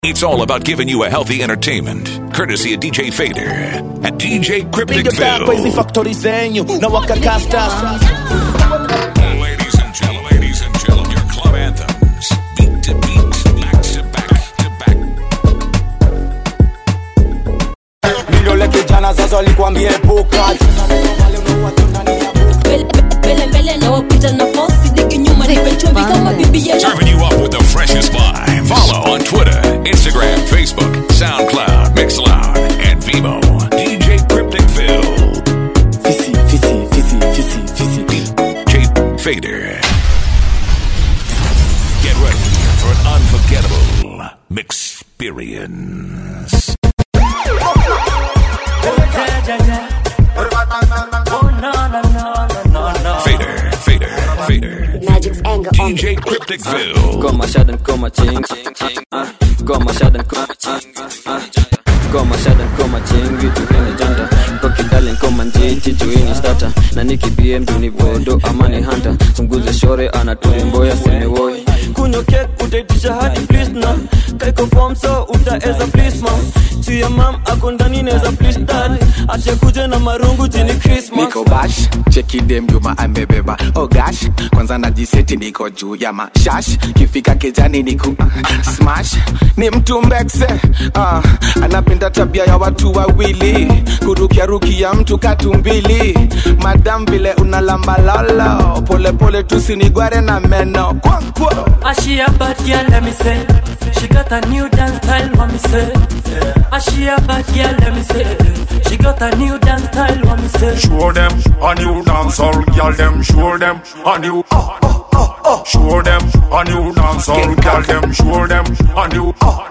It's all about giving you a healthy entertainment, courtesy of DJ Fader at DJ piga tako hizi Crypticville. factory zenyu na wakakasta Ladies and gentlemen, ladies and gentlemen, your club anthems, beat to beat, back to back to back. mindole kijana sasa walikwambia epuka mbele mbele mbele na wapita na fosi digi nyuma nipe chumvi kama bibi ya Serving you up with the freshest vibe. Follow on Twitter, Instagram, Facebook, SoundCloud, Mixcloud, and Vivo. DJ Crypticville. fisi fisi fisi fisi fisi DJ Fader. Get ready for an unforgettable experience. Fader, Fader, Fader. Magic's anger on DJ Crypticville. Komma shadden, komma ching, ching, ching, ah. Komma shadden, komma ching, ah. Komma shadden, komma ching, vitu vini janta Koki darling, komma njiti, chuini starter Na niki BM, duni vodo, amani hunter Sunguze shore, anaturi mboya, simi woi Kunyo kek, utaitisha hadi please na Kaiko form so, utaeza please mam Chia mam, ako ndani neza please dad Ache kuje na marungu jini Christmas niko bash cheki dem juma amebeba oh gosh kwanza najiseti niko juu ya mashash kifika kejani niku smash ni mtu mbekse uh, anapenda tabia ya watu wawili kurukiarukia mtu katumbili madam vile unalamba lolo polepole tusinigware na meno kwankwa Ah, she a bad girl, let me say. She got a new dance style, what me say. Ah, she a bad girl, let me say. She got a new dance style, what me say. Show them a new dancehall, girl them show them a new uh, uh, uh, uh. Show them a new dancehall, girl them show them a new uh.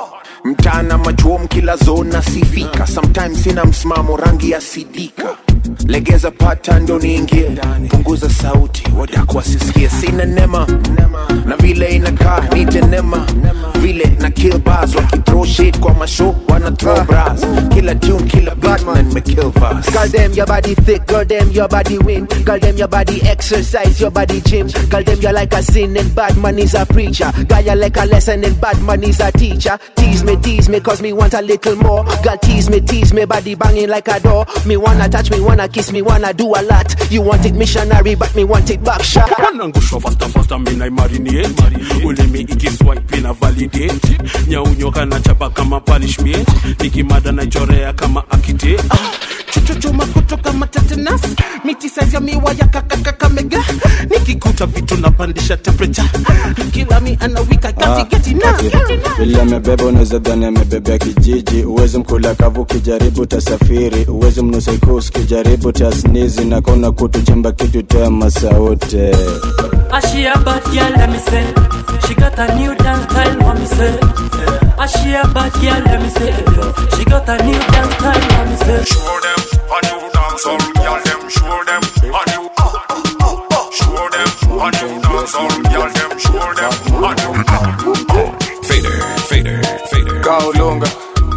mchana machuom kila zona sifika sometimes sina msimamo rangi ya sidika legeza pata ndo niingie punguza sauti wadako wasisikie sina nema na vile inakaa nite nema vile na kill bars wakithrow shit kwa mashow wana throw bras kila tune kila beat na nimekill verse Girl, them your body thick, girl, them your body win. Girl, them your body exercise, your body gym. Girl, them you like a sin and bad man is a preacher. Girl, you like a lesson and bad man is a teacher. Tease me, tease me, cause me want a little more. Girl, tease me, tease me, body banging like a door. Me wanna touch, me wanna kiss, me wanna do a lot. You want it missionary, but me want it back shot. wanangusha fasta fasta mina marinate ulimi ikiswipe na validate nyaunyoka na chapa kama punishment nikimada na chorea kama akite chuchuchuma kutoka matetenas miti size ya miwa ya kakakakamega nikikuta vitu napandisha temperature kila mi anawika katigeti na vile amebeba unaweza dhani amebebea kijiji uwezi mkula kavu ukijaribu tasafiri uwezi mnusaikus ukijaribu tasnizi na kona kutuchemba kitu tema sauti Ah, she a bad girl, let me say. She got a new dance style, what me say. Ah, she a bad girl, let me say. She got a new dance style, what me say. Show them a new dancehall, girl them show them a new uh, uh, uh, uh. Show them a new dancehall, girl them show them a new uh, uh. Fader, Fader, Fader. kaulunga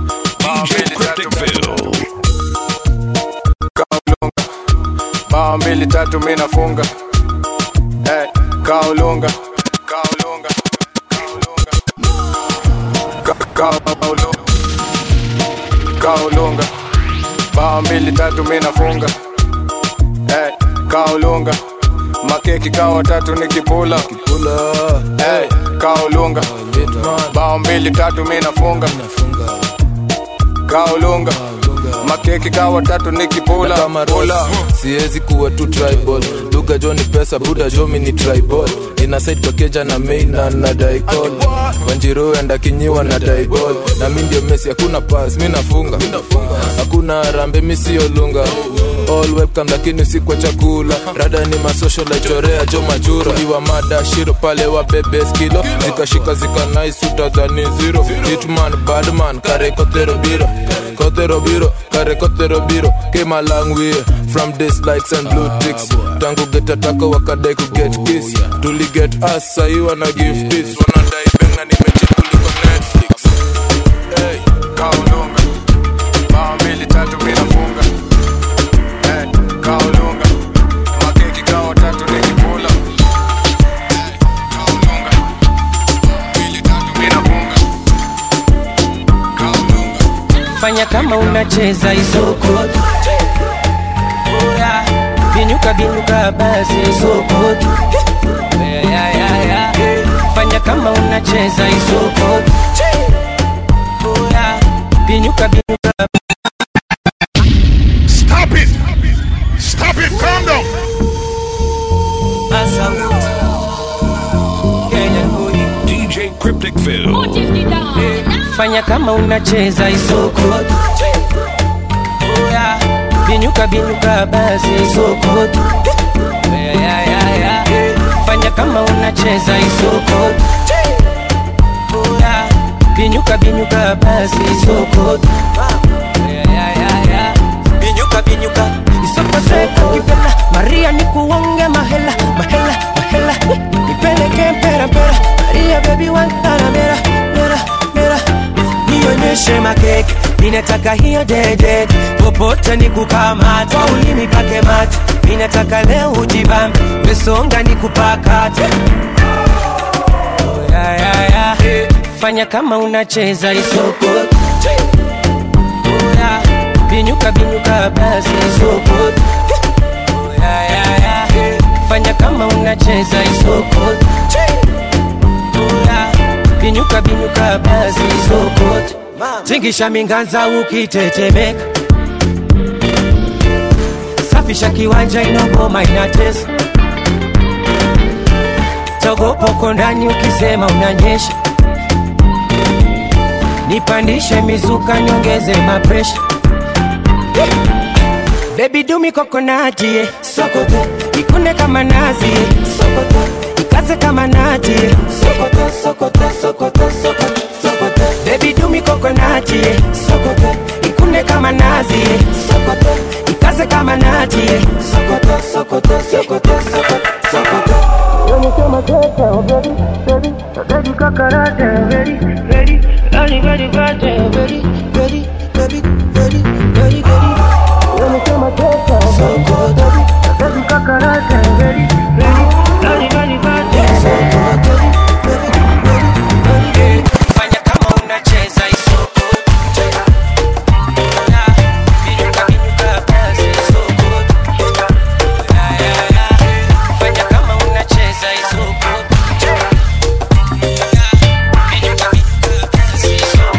DJ Crypticville. kaulunga bao mbili tatu mi nafunga hey, kaulunga kaulunga Ka- kaulunga kaulunga bao mbili tatu mi nafunga hey, kaulunga makeki kawa tatu nikipula hey, kaulunga bao mbili tatu mi nafunga kaulunga makeki kawa tatu nikipula kama pula Ross, siwezi kuwa tu tribal lugha jo ni pesa buda jo mi ni tribal ina side pakeja na main na na daikol wanjiru enda kinyiwa na daibol na mi ndio mesi hakuna pas mi nafunga hakuna rambe mi sio lunga all webcam lakini si kwa chakula rada ni masocial chorea jo majura iwa mada shiro pale wa bebe skilo zikashika zika nice utadhani zero hitman badman kare kotero biro kotero biro kare kotero biro came a long way from this likes and blue ticks tangu get atako wakadai ku get kiss tuli get us sahi wana give this wanadai benga nimechekuliko netflix hey, kaulunga bao mbili tatu mi nafunga hey, kaulunga makeki kawa tatu nikipula hey, kaulunga mbili tatu mi nafunga fanya kama unacheza isokoto Oya, binyuka binyuka basi isokoto Yeah, yeah, yeah, yeah. fanya kama unacheza isokoto Oya, binyuka binyuka Stop it! Stop it! Calm down! DJ Cryptic Phil. fanya kama unacheza isokoto Oya, binyuka binyuka basi isokoto Yeah, yeah, yeah, yeah. fanya kama unacheza isokoto Oya, binyuka binyuka basi isokoto Yeah, yeah, yeah, yeah. binyuka binyuka isokoteka kipela maria nikuonge mahela mahela mahela nipeleke mpera mpera maria bebi wantana mera mera mera nionyeshe makeke ninataka hiyo dede popote nikukamata ulimi pake mate ninataka leo ujibambe wesonga nikupakate Oh, yeah, yeah, yeah. fanya kama unacheza isoko Oh, yeah. binyuka binyuka basi isoko Oh, yeah, yeah, yeah. fanya kama unacheza isoko Oh, yeah. binyuka binyuka basi isoko tingisha minganza ukitetemeka safisha kiwanja inogoma inatesa togopoko ndani ukisema unanyesha nipandishe mizuka nyongeze mapresha bebi dumi kokonatie sokoto ikunde kama nazi sokoto ikaze kama nati sokoto sokoto sokoto sokoto sokoto bebi dumi kokonatie sokoto ikunde kama nazi sokoto ikaze kama nati sokoto sokoto sokoto sokoto sokoto fanya kama unacheza isoko binyuka binyuka basi isoko fanya kama unacheza isoko binyuka binyuka basi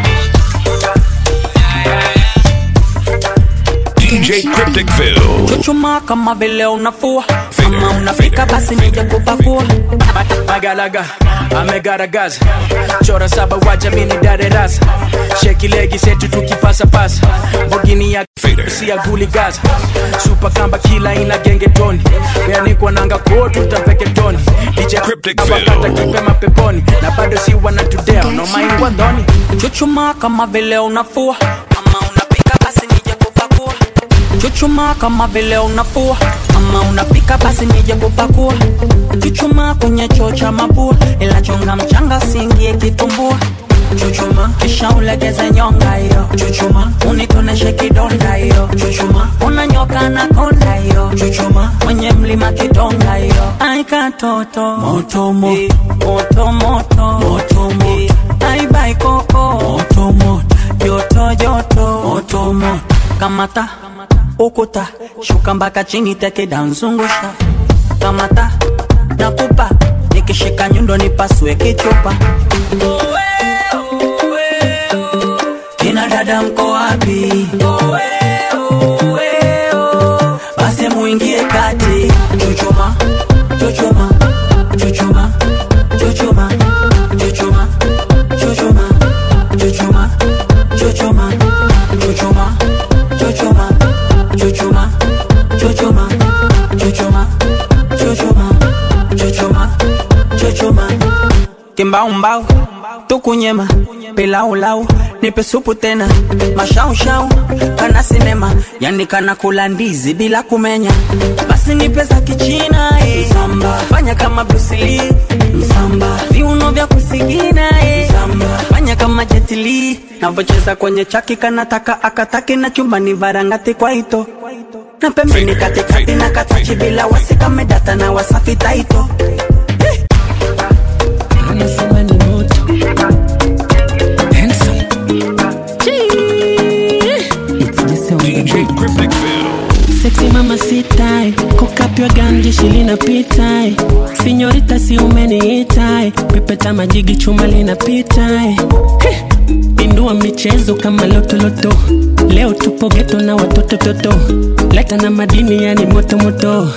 DJ Cryptic Phil. chuchuma kama vile unafua kama unafika basi nije kupakua magalaga amegaragaza chora saba waja mini darerasa sheki legi setu tukipasapasa bogini ya si ya guli gaza supa kamba kila ina genge toni beanikwa nanga kotu tapeke toni dijabakata kipe mapeponi na bado si wanatudea nomaingwa ndoni chuchuma kama vile unafua kama unapika basi nije kupakua chuchuma kama vile unafua kama unapika basi nije kupakua chuchuma kwenye choo cha mabua ila chonga mchanga singie kitumbua chuchuma kisha ulegeze nyonga hiyo chuchuma unitoneshe kidonda hiyo chuchuma unanyoka na konda hiyo chuchuma mwenye mlima kidonga hiyo aikatoto moto moto moto moto moto moto aibai koko moto moto joto joto moto moto kamata ukuta shuka mpaka chini tekeda nzungusha kamata nakupa nikishika nyundo nipasue kichupa kina dada mko wapi basi muingie kati chuchuma chuchuma chuchuma chuchuma chuchuma chuchuma chuchuma chuchuma chuchuma chuchuma chuchuma chuchuma chuchuma chuchuma chuchuma chuchuma kimbaumbau tukunyema pilaulau nipe supu tena mashaushau kana sinema yani kana kula ndizi bila kumenya basi nipe za kichina eh. Msamba. fanya kama brusili msamba viuno vya kusigina eh. Msamba. fanya kama jetili navocheza kwenye chaki kanataka akataki na chumbani varangati kwa ito na pembeni katikati na katachi bila wasikamedata na wasafi taito Anasema ni moto Handsome linapita eh. sinyorita si umeniita eh. pepeta majigi chuma linapita eh. Heh, pindua michezo kama lotoloto leo tupo geto na watoto toto leta na madini yani motomoto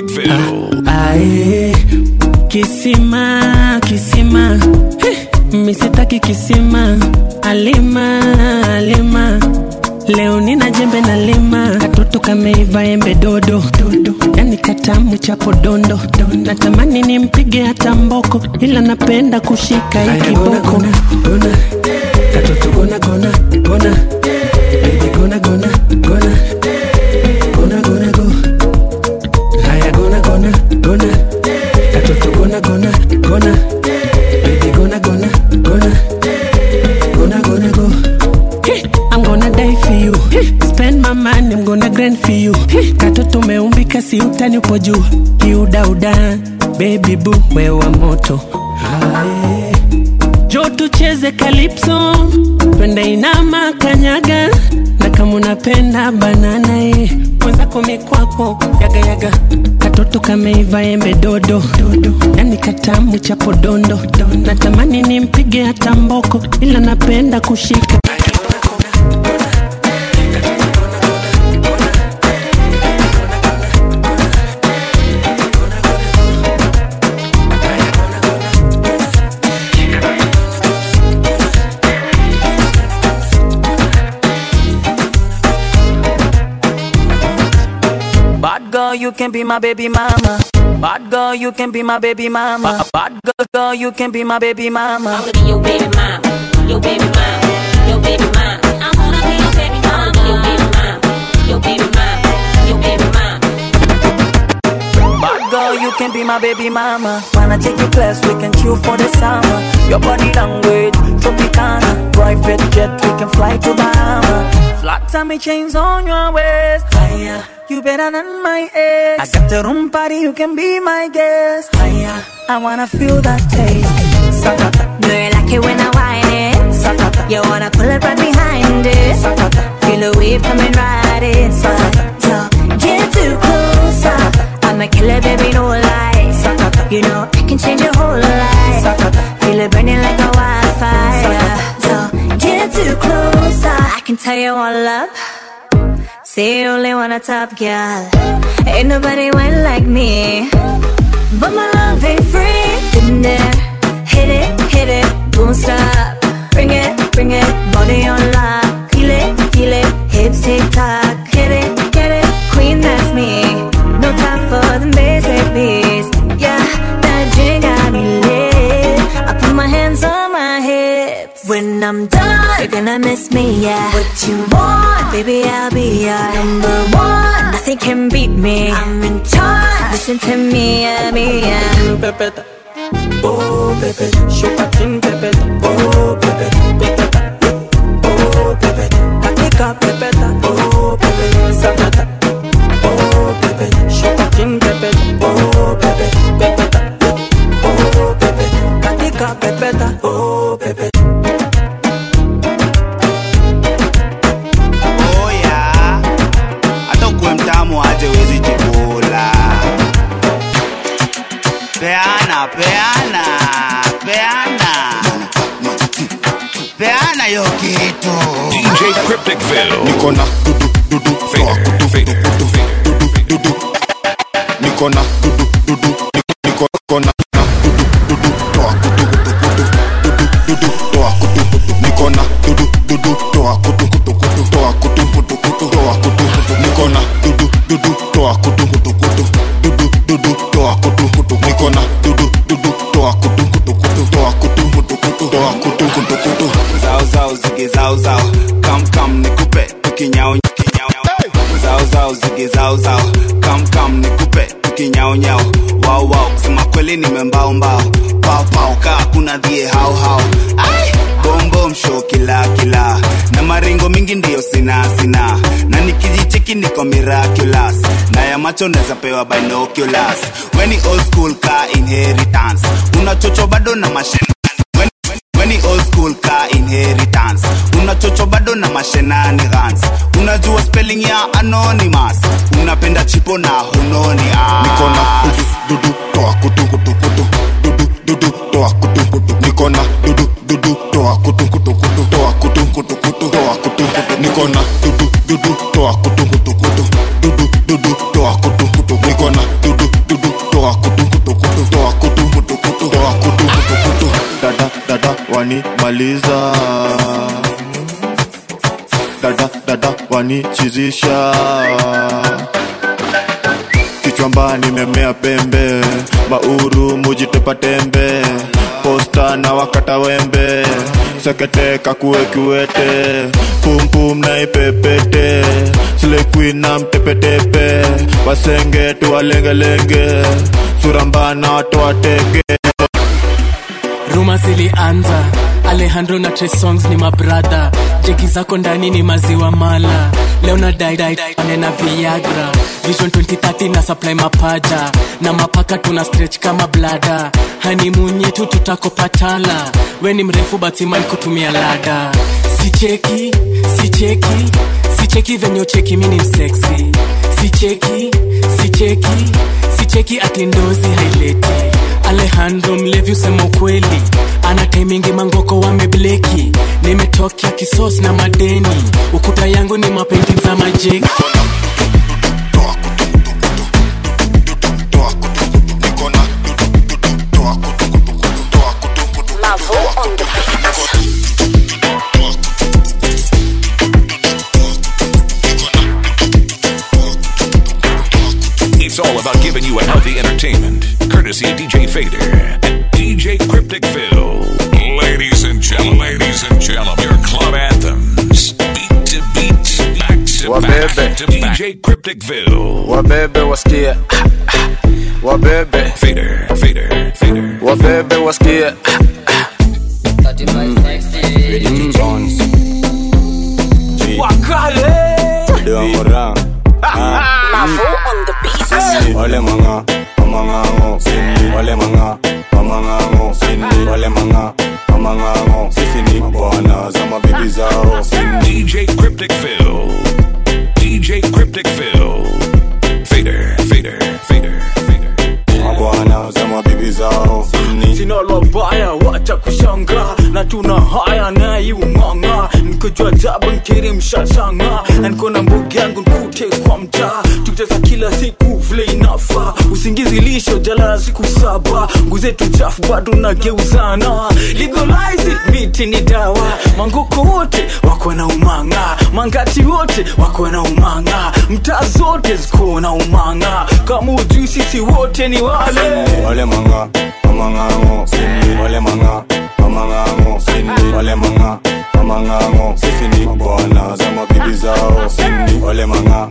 ae kisima kisima Heh, misitaki kisima alima alima leo nina jembe na lima katoto kameiva embe dodo dodo yani katamu chapo dondo natamani nimpige hata mboko ila napenda kushika ikiboko katoto gona gona gona baby gona gona gona gona gona go haya gona gona gona katoto gona gona gona baby gona gona gona gonna gonna go Hey, I'm gonna die for you Hey, spend my money I'm gonna grind for you Hey, katoto umeumbika si utani upo juu kiudauda baby boo wewa moto Aye. jo tucheze kalipso twende inama kanyaga na kama unapenda banana ye mwenzako mikwako yagayaga katoto kameiva embe dodo dodo yani katamu chapo dondo natamani nimpige hata mboko ila napenda kushika Bad girl, you can be my baby mama. Bad girl, you can be my baby mama. Bad girl, girl, you can be my baby mama. I'm gonna be your baby mama, your baby mama, your baby mama. I'm gonna be your baby mama, your baby mama, your baby mama, your baby mama. Bad girl, you can be my baby mama. Wanna take you class, we can chill for the summer. Your body language, Tropicana. Private jet, we can fly to Bahama. Flat tummy chains on your waist. Higher, you better than my ex. I got the room party, you can be my guest. Higher, I wanna feel that taste. Sakata, Do you like it when I whine it? sakata, You wanna pull it right behind it? sakata. Feel the wave coming right inside. So get too close. I'm a killer, baby, no lies. You know I can change your whole life. Feel it burning like a wildfire. So get too close. I can tell you all up. Say you only want a top girl. Ain't nobody went like me. But my love ain't free. Been there, hit it, hit it, don't stop. Bring it, bring it, body on lock. Feel it, feel it, hips tick tock. Hit it, get it, queen that's me. No time for the basic beats. Yeah, that drink got me lit. I put my hands on my hips. When I'm done, you're gonna miss me, yeah. What you want, baby, I'll be your number one. Nothing can beat me. I'm in charge. Listen to me, yeah, me, yeah. Pepeta. Oh, Pepe, Chopatin, Pepeta. Oh, Pepe, Pepeta. Oh, Pepe, Katika, Pepeta. Oh, Pepe, Sakata. Oh, Pepe, Chopatin, Pepeta. Oh, Pepe, Pepeta. Oh, Pepe, Katika, Pepeta. Oh, Pepe. oya hata ukuwe mtamu aje wezi jikula peana peana peana peana yo kitu DJ Crypticville. niko na dudu dudu Fader, fader, dudu niko na dudu dudu niko niko na na dudu dudu toa kutu kutu kutu dudu dudu toa kutu kutu niko na dudu dudu toa kutu kutu kutu toa kutu kutu kutu toa kutu kutu niko na dudu dudu toa kutu kutu kutu dudu dudu toa kutu kutu niko na dudu dudu toa kutu kutu kutu toa kutu kutu kutu toa kutu kutu kutu zao zao zige zao zao kam kam nikupe tukinyao kinyao zao zao zige zao zao kam kam nikupe tukinyao nyao wao wao kusema kweli nimembao mbao pao pao kaa kuna dhie hao hao ai bombo msho kila kila na maringo mingi ndiyo sina sina na nikijicheki niko miraculous na ya macho naweza pewa binoculars weni old school ka inheritance unachocho bado na mashine weni old school ka inheritance unachocho bado na mashenanigans unajua spelling ya anonymous una unapenda chipo na hunoni ah. niko na dudu dudu toa kutu kutu kutu dudu dudu toa kutu kutu niko na dudu dudu toa kutu kutu kutu toa kutu kutu kutu toa kutu kutu niko na dudu dudu toa kutu kutu kutu dudu dudu toa kutu kutu niko na dudu dudu toa kutu kutu kutu toa kutu kutu kutu toa kutu kutu kutu dada dada wanimaliza dada dada wanichizisha kichwamba nimemea pembe mauru mujitepa tembe posta na wakata wembe sekete kakue kiwete pumpum na ipepete silekwi na mtepetepe wasenge tuwalengelenge surambana watoatege ruma zilianza alejandro na Trey songs ni mabradha jeki zako ndani ni maziwa mala leo na daanena viagra vision 2030 na supply mapaja na mapaka tuna stretch kama blada hanimun yetu tutakopatala we ni mrefu batiman kutumia lada sicheki sicheki sicheki venye ucheki mini mseksi sicheki sicheki sicheki atindozi haileti alejandro mlevi usema ukweli ana taimingi mangoko wamebleki nimetokea kisos na madeni ukuta yangu ni mapendi za majeki It's all about giving you a healthy entertainment. Courtesy of DJ Fader and DJ Cryptic Phil. Ladies and gentlemen, ladies and gentlemen, your club anthems. Beat to beat, back to back Wabebe. to DJ Cryptic Phil. wabebe wasikie wabebe Fader, Fader, Fader. wabebe wasikie Jim Jones wakale Deomora Wale manga Amangango Wale manga Amangango Wale manga Amangango Sisi ni bwana za mabibi zao DJ Cryptic Phil. DJ Cryptic Phil. Fader, Fader, Fader, Fader. Mabwana za mabibi zao sina lobaya wacha kushanga na tuna haya naiumanga nikojua jaba nkiri mshashanga na niko na mbogi yangu nkute kwa mtaa tuteza kila siku vile inafa usingizi lisho jalala siku saba nguzetu chafu bado nageuzana legalize it, miti ni dawa mangoko wote wako na umanga mangati wote wako na umanga mtaa zote ziko na umanga kama ujui sisi wote ni wale Wale manga Amangango Wale manga Amangango Wale manga Amangango Sisi ni bwana za mabibi zao Wale manga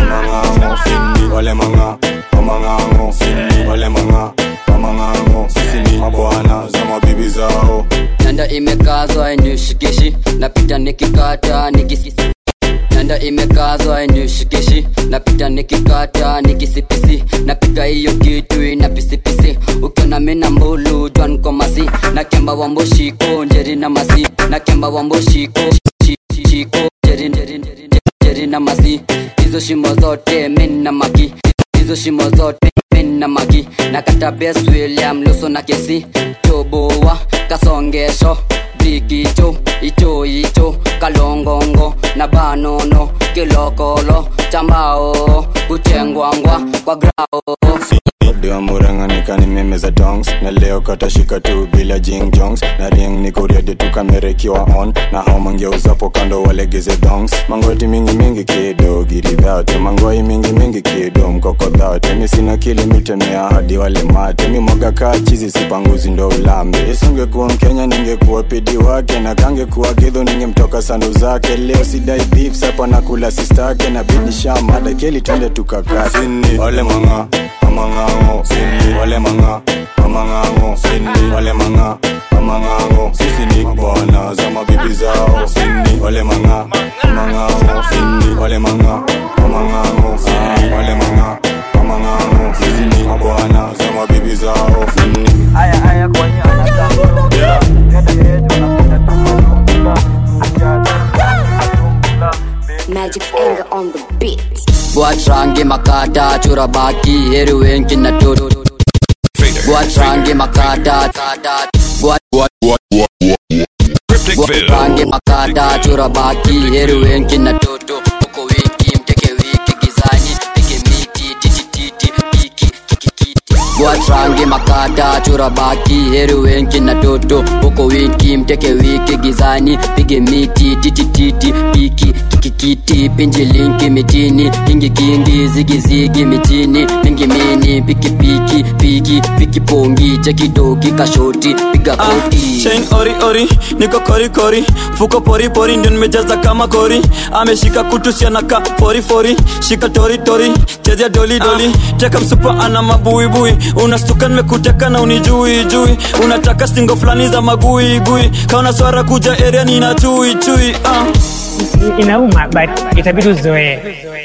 Amangango Wale manga Amangango Wale manga Amangango Sisi ni mabwana za mabibi zao nanda imekazwa inishikishi napita nikikata nikisi nanda imekazwa inishikishi napita nikikata nikisipisi napiga hiyo kitu ina pisipisi ukiona mina mbulu jwan komasi na kemba wamboshiko njeri na masi na kemba wamboshiko shi- shi- shiko njeri njeri njeri njeri na masi hizo shimo zote min na maki hizo shimo zote min na maki na kata bes william luso na kesi toboa kasongesho bikicho icho icho kalongongo na banono kilokolo chambao kuchengwangwa kwa grao Dewa murang'anika ni meme za dongs na leo katashika tu bila jing jongs na ring niko ready tu kamera ikiwa on na hao mangeuzapo kando walegeze dongs mangoti mingi mingi kido giridhate mangoi mingi mingi kido mkokodhate mi sina kili mitemea hadi wale mate mi mwaga kaa chizi sipanguzi ndo ulambe isingekuwa mkenya ningekuwa pidi wake na kangekuwa gidho ningemtoka sandu zake leo sidai beef sapa nakula sistake na bidisha mada keli twende tukakati wale manga amangango wale manga amangango wale manga amangango sisi ni bwana za mabibi zao wale manga amangango wale manga amangango wale manga amangango sisi ni bwana za mabibi zao Aya, aya, kwa nyana Magic's anger on the beat. watrange makata chora baki heri wengi na toto watrange makata watrange makata chora baki heri wengi na toto uko wiki mteke wiki gizani pige miti titititi piki kikikiti watrange makata chora baki heri wengi na toto uko wiki mteke wiki gizani pige miti titititi piki kikikiti pinji linki mitini kingi kingi zigizigi mitini mingi mini piki piki piki piki pongi chekidoki kashoti piga koti chain ori ori niko kori kori fuko pori pori ndio nimejaza kama kori ameshika kutusianaka fori fori shika tori tori chezea doli doli teka msupa ana mabuibui unastuka nimekuteka na unijui jui unataka stingo fulani za magui gui kaona swara kuja area nina chui chui uh. inauma but itabidi uzoee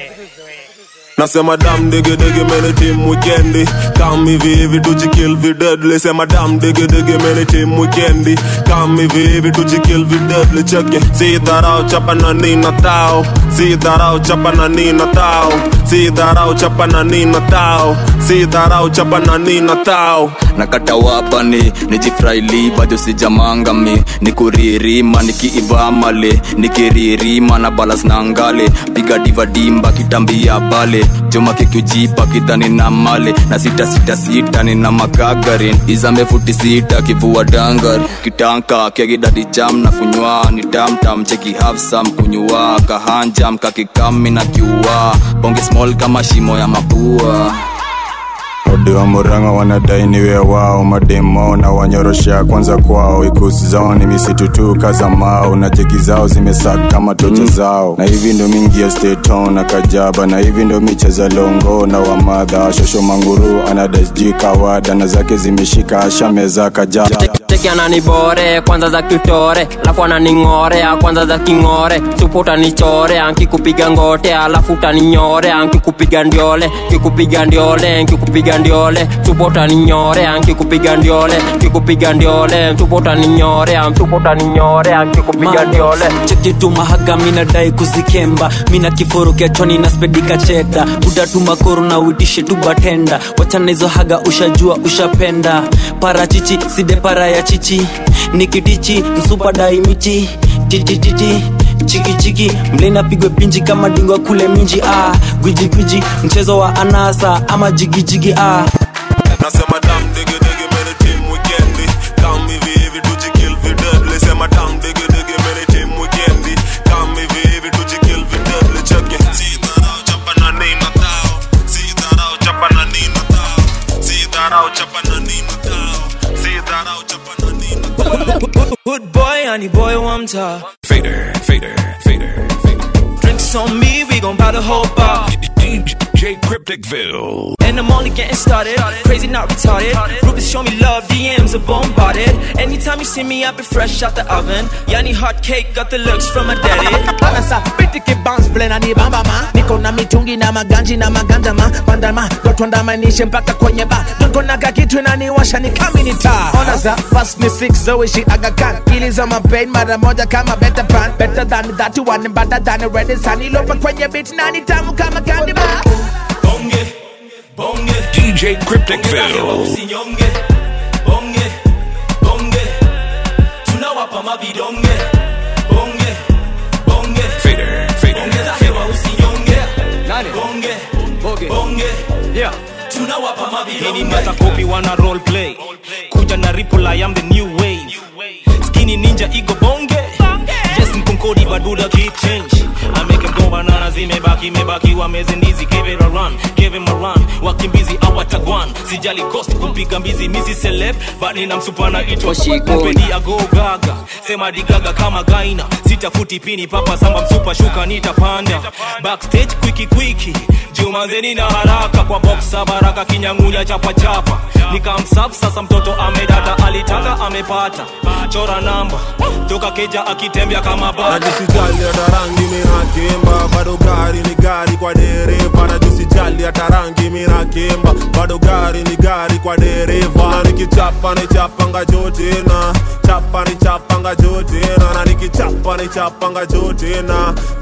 nasema dam digidigi mene tim wikendi kam hivi hivi tujikill videdli sema dam digidigi mene tim wikendi kam hivi hivi tujikill videdli cheke si dharau chapa na nina tao si dharau chapa na nina tao si dharau chapa na nina tao si dharau chapa na nina tao nakata wapani nijifraili bado sijamangami nikuririma nikiivamale nikiririma na balas na ngale piga divadimba kitambia bale joma kikujipa kidhani na male na sita sita sita nina makagarin izame futi sita kivua dangar kitanka kegidadi jam na kunywa ni tamtam cheki hafsam kunywa kahanjam kakikami na kiua bonge small kama shimo ya mapua odi wa muranga wanadai niwe wao mademo na wanyorosha kwanza kwao ikusi zao ni misitu tu kaza mao na jeki zao zimesaka kama tocha zao na hivi ndo mingi ya steton na kajaba na hivi ndo micheza longo na wamadha shosho manguru anadasji kawada na zake zimeshika ashameza kajaba cheki ananibore kwanza za kitore alafu ananing'orea kwanza za king'ore supu utanichore ankikupiga ngote alafu utaninyore ankikupiga ndiole kikupiga ndiole nkikupiga ndiole supu utaninyore ankikupiga ndiole kikupiga ndiole supu utaninyore supu utaninyore ankikupiga ndiole chekitu mahaga minadai kuzikemba mina kiforo kiachoni na spedika cheda utatuma koro na uitishe tu batenda wachana hizo haga ushajua ushapenda parachichi side para ya chichi nikitichi msupa daimichi titititi chikichiki mlena pigwe pinji kama dingwa kule minji ah. gwiji gwiji mchezo wa anasa ama jigijigi ah. nasema dam digidigi mene tim wikendi kam hivi hivi tujikill videdli sema dam digidigi mene tim wikendi kam hivi hivi tujikill videdli cheke si dharau chapa na nina tao si dharau chapa na nina tao si dharau chapa na nina tao si dharau chapa na nina Good boy, honey boy, one time. Fader, fader, fader, fader. Drinks on me, we gon' buy the whole bar. DJ Crypticville. And I'm only getting started. Crazy, not retarded. Rubies show me love, DMs are bombarded. Anytime you see me, I be fresh out the oven. Yani hot cake, got the looks from my daddy. Anasa pitiki bounce vile na nibamba ma niko na mitungi na maganji na maganja ma panda ma dotwandamanishe mpaka kwenye ba niko na kakitu inaniwasha ni kami ni taa ona za fast ni six zoishi agakan ili za mapain mara moja kama better pan better than that one better than red sun ilopa kwenye beat nani tamu kama candy bar Bonge, bonge. DJ Crypticville. Usinyonge, bonge, bonge. Tunawapa mavidonge, bonge, bonge. Fader, fader, Ongeza hewa usinyonge. Nani? Bonge, Boge. bonge. Yeah. Tunawapa Hii ni mavidonge. meta copy wana role play kuja na ripple I am the new wave skinny ninja ego bonge yes mkonkodi baduda keep change I make him go banana zimebaki mebaki wamezindizi give it a run give him a run wakimbizi awatagwan sijali cost kupiga mbizi misi celeb bali na msupana itwa kupedi ago gaga sema digaga kama gaina sitafuti pini papa samba msupa shuka nitapanda backstage kwiki kwiki jumazeni na haraka kwa boxa baraka kinyangunya chapa chapa nikamsaf sasa mtoto amedata alitaka amepata chora namba toka keja akitembea kama bata najisijali hata rangi minakemba bado gari ni gari kwa dereva najisijali hata rangi minakemba bado gari ni gari kwa dereva na nikichapa ni chapanga jotena chapa ni chapanga jotena na nikichapa ni chapanga jotena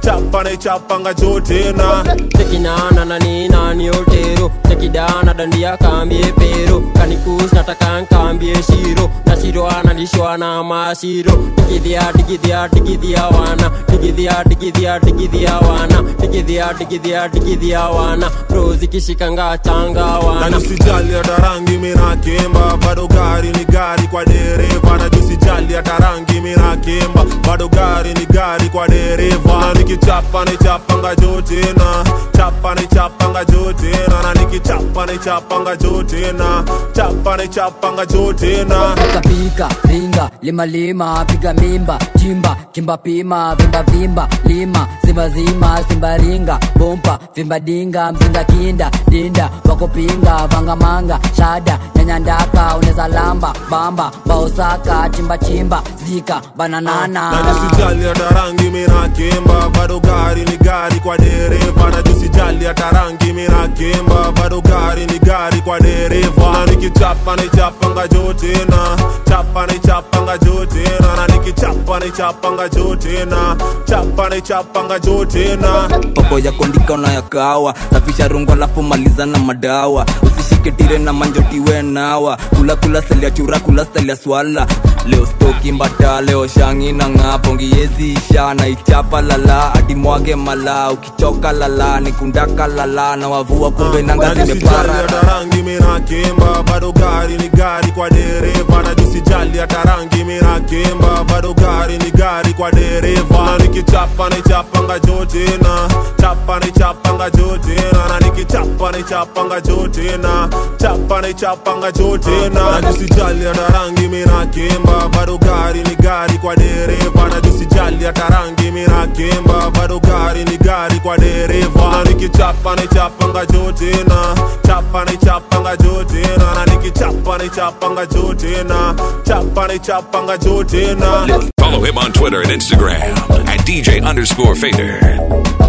chapa naichapanga juu tena tekinana na nina ni otero tekidana dandia kambie pero kanikus nataka nkambie shiro na shiro analishwa na mashiro digidhia digidhia digidhia wana digidhia digidhia digidhia wana digidhia digidhia digidhia wana rozi kishikanga changa na wana nisijali hata rangi mina kemba bado gari ni gari kwa dereva na nisijali hata rangi mina kemba bado gari ni gari kwa dereva na nikichapa nichapanga juu tena chapa nichapanga juu tena na nikichapa nichapanga juu tena chapa nichapanga juu tena pika pika ringa lima lima piga mimba chimba kimba pima vimba vimba lima zimba zima simba ringa bompa vimba dinga mzinga kinda dinda wakopinga vanga manga shada nyanya ndaka uneza lamba bamba baosaka chimba chimba zika bananana na nisijali hata rangi mina kemba bado gari ni gari kwa dereva na nisijali hata rangi mina kemba bado gari ni gari kwa dereva na nikichapa nichapanga juu tena chapa nichapanga juu tena na nikichapa nichapanga juu tena chapa nichapanga juu tena poko ya kondika unayakawa safisha rungu alafu maliza na madawa usishike tire na manjotiwe nawa kula kula selia chura kula selia swala leo stoki mbata leo shangi na ng'apo ngiezi isha na ichapa lala hadi mwage mala ukichoka lala nikundaka lala na wavua kumbe nanga na nisijali zimepara hata rangi mina kemba bado gari ni gari kwa dereva na nisijali hata rangi mina kemba bado gari ni gari kwa dereva na nikichapa nichapanga juu tena chapa nichapanga juu tena na nikichapa nichapanga juu tena chapa nichapanga juu tena na nisijali hata rangi mina kemba bado gari ni gari kwa dereva na nisijali hata rangi mina kemba bado gari ni gari kwa dereva na nikichapa nichapanga juu tena chapa nichapanga juu tena na nikichapa nichapanga juu tena chapa nichapanga juu tena Follow him on Twitter and Instagram at DJ underscore Fader.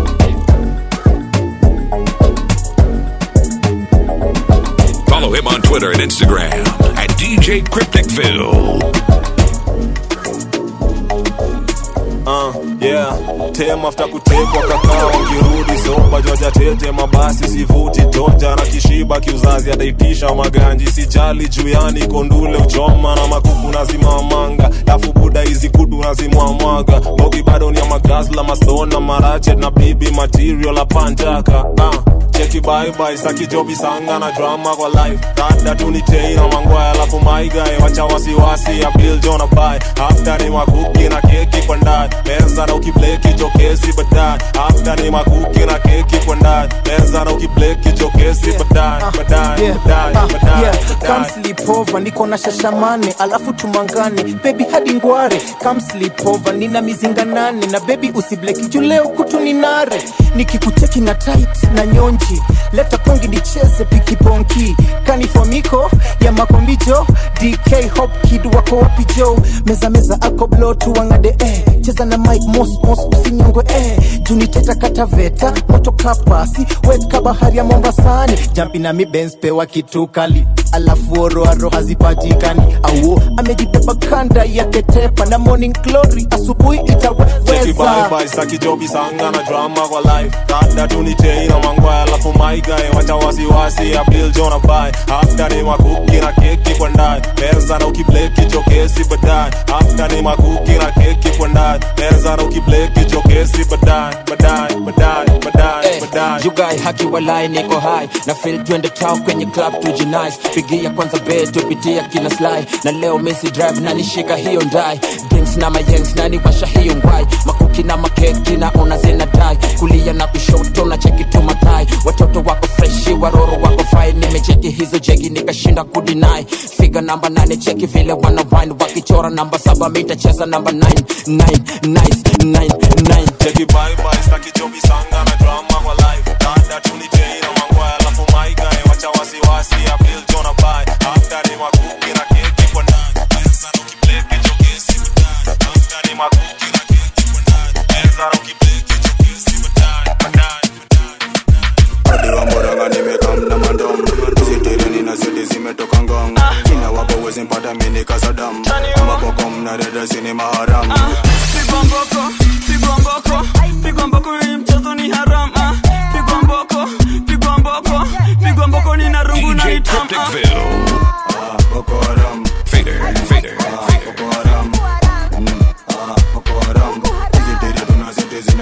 Follow him on Twitter and Instagram at DJ Crypticville. Uh, yeah tem after kutekwa kakao kirudi soba joja tete mabasi sivuti toja na kishiba kiuzazi adaitisha maganji sijali juyani kondule uchoma na makuku nazimamanga lafu buda hizi kudu nazimwamwaga mogi bado ni ya magazla mastona marachet na bibi material apanjaka uh cheki baibai sakijobi sanga na drama kwa life dada tunitei na mangwaya alafu maigae wacha wasiwasi ya bil jona bai after ni makuki na keki kwa ndani meza na ukibleki jokesi baadaye after ni makuki na keki kwa ndani meza na ukibleki jokesi baadaye baadaye Yeah, baadaye ah, baadaye yeah. Come baadaye sleep over, niko na shashamane alafu tumangane baby hadi ngware Come sleep over, nina mizinga nane na baby usibleki juu leo kutu ni nare nikikucheki na tight na nyonji leta pongi nicheze pikiponki kanifomiko ya makombijo dk hop kid wako wapi jo meza meza ako blo tuwangade eh. cheza na mike mos mos usinyongwe eh. juniteta kataveta moto kapasi weka bahari ya mombasani jampi na mibens pewa kitu kali alafu oroaro hazipatikani auo amejibeba kanda yake tepa na morning glory asubuhi Cheki itaweza bye bye saki jobi sanga na drama kwa life dada tunitei na mangwaya alafu maigae wacha wasiwasi ya bill jona bai after ni makuki na keki kwa ndani meza na ukibleki jokesi baadaye after ni makuki na keki kwa ndani meza na ukibleki jokesi baadaye baadaye baadaye baadaye baadaye jugai haki walai niko hai na fil twende tao kwenye club tujinice pigia kwanza be tupitia kina sly na leo mesi drive na nishika hiyo ndai drinks na mayengs na niwasha hiyo ngwai makuki na makeki na ona zina dai kulia na kushoto na cheki tu matai watoto wako freshi waroro wako fai nimecheki hizo jegi nikashinda kudinai figa namba nane cheki vile wana wine wakichora namba saba mitacheza namba 9 9 nice 9 9 Cheki bye bye saki jobi sanga na drama kwa life dada tunitei na mangwaya alafu maigae wacha wasiwasi ya bill jona bai after ni makuki na keki kwa ndani meza na ukibleki jokesi baadaye after ni makuki na keki kwa ndani meza na ukibleki jokesi baadaye baadaye hadi wamboranga nimekam na mandom sitireni na sidi zimetoka ngong kina wapo wezi mpata mini kasadam amabokom na dada sini maharam pigwa mboko pigwa mboko pigwa mboko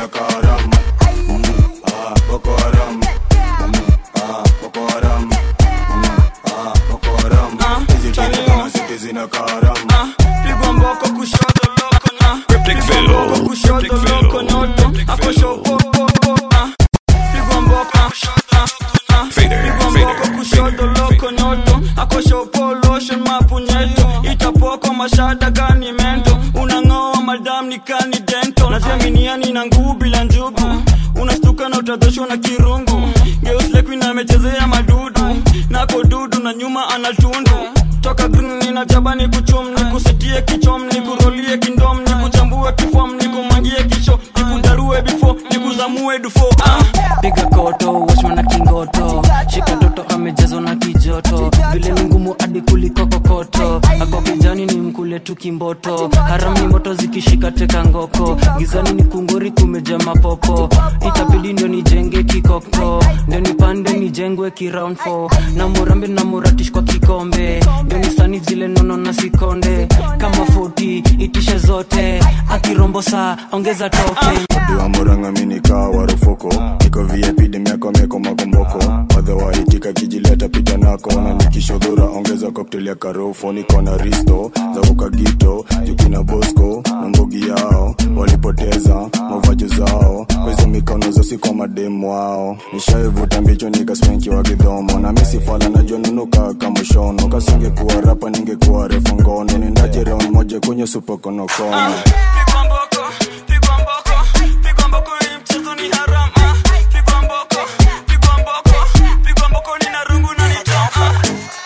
zinakaram Mm, ah, boko haram Mm, ah, boko haram Mm, ah, boko haram hizi tena kama zote zinakaram pigwa mboko kushoto loko na pigwa mboko kushoto loko noto akosho pigwa mboko pigwa mboko kushoto loko noto akosho lotion mapunyeto itapoko mashada gani mento unang'oa madam ni kani dento najiaminiani na nguu bila njugu unastuka na utadhoshwa na kirungu geuslekuin amechezea madudu nako dudu na nyuma anatundu toka green nina jabani kuchum ni kusitie kichom ni kurolie kindom ni kuchambue kifom ni kumangie kisho ni kudarue bifo ni kuzamue dufo ah. piga koto washma na kingoto shika toto amejazwa na kijoto vile ni ngumu hadi kuliko kokoto ako kijani ni mkule tu kimboto haram ni moto zikishika teka ngoko gizani ni kunguri kumeja mapopo itabidi ndio nijenge kikoko ndio nipande nijengwe kiround 4 na murambe na muratish kwa kikombe ndio nisani zile nono na sikonde kama 40 itishe zote akirombo saa ongeza toke diwa muranga minika warufuko niko vip demiako meko makomboko wadhawaitika kijileta pita nako na nikishodhura ongeza koktel ya karofo niko na risto za ukagito jukina bosco na mbogi yao walipoteza mavajo zao kwezo mikono zosi kwa mademu wao nishaivuta mbicho nikaspenki wa kidhomo na misifala najua nunuka kamushono kasingekuwa rapa ningekuwa refu ngono nendaje round moja kwenye supokonokono pigwa mboko pigwa mboko pigwa mboko hii mchezo ni haram ah. pigwa mboko pigwa mboko pigwa mboko ni na rungu na ni tam ah.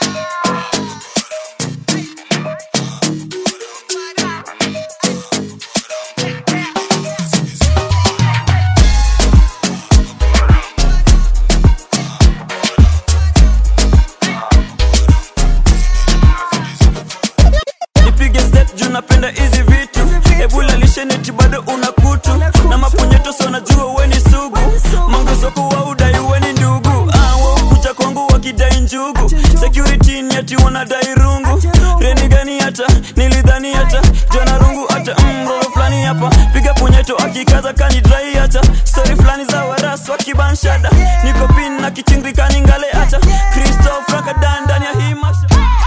nipige step juu napenda hizi vitu ebula lisheneti bado una kutu na mapunyeto so najua weni sugu mangosoko wa udai weni ndugu ah, waukuja kwangu wakidai njugu security ni ati wanadai rungu reni gani hata nilidhani hata jona rungu hata mroro fulani hapa piga punyeto akikaza kanidrai hata stori fulani za waras wakibanshada niko pin na kichingri kaningale hata kristof rakadan ndani ya hii masha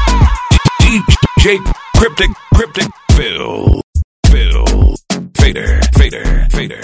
DJ Cryptic, Cryptic, Phil, Phil, Fader, Fader, Fader.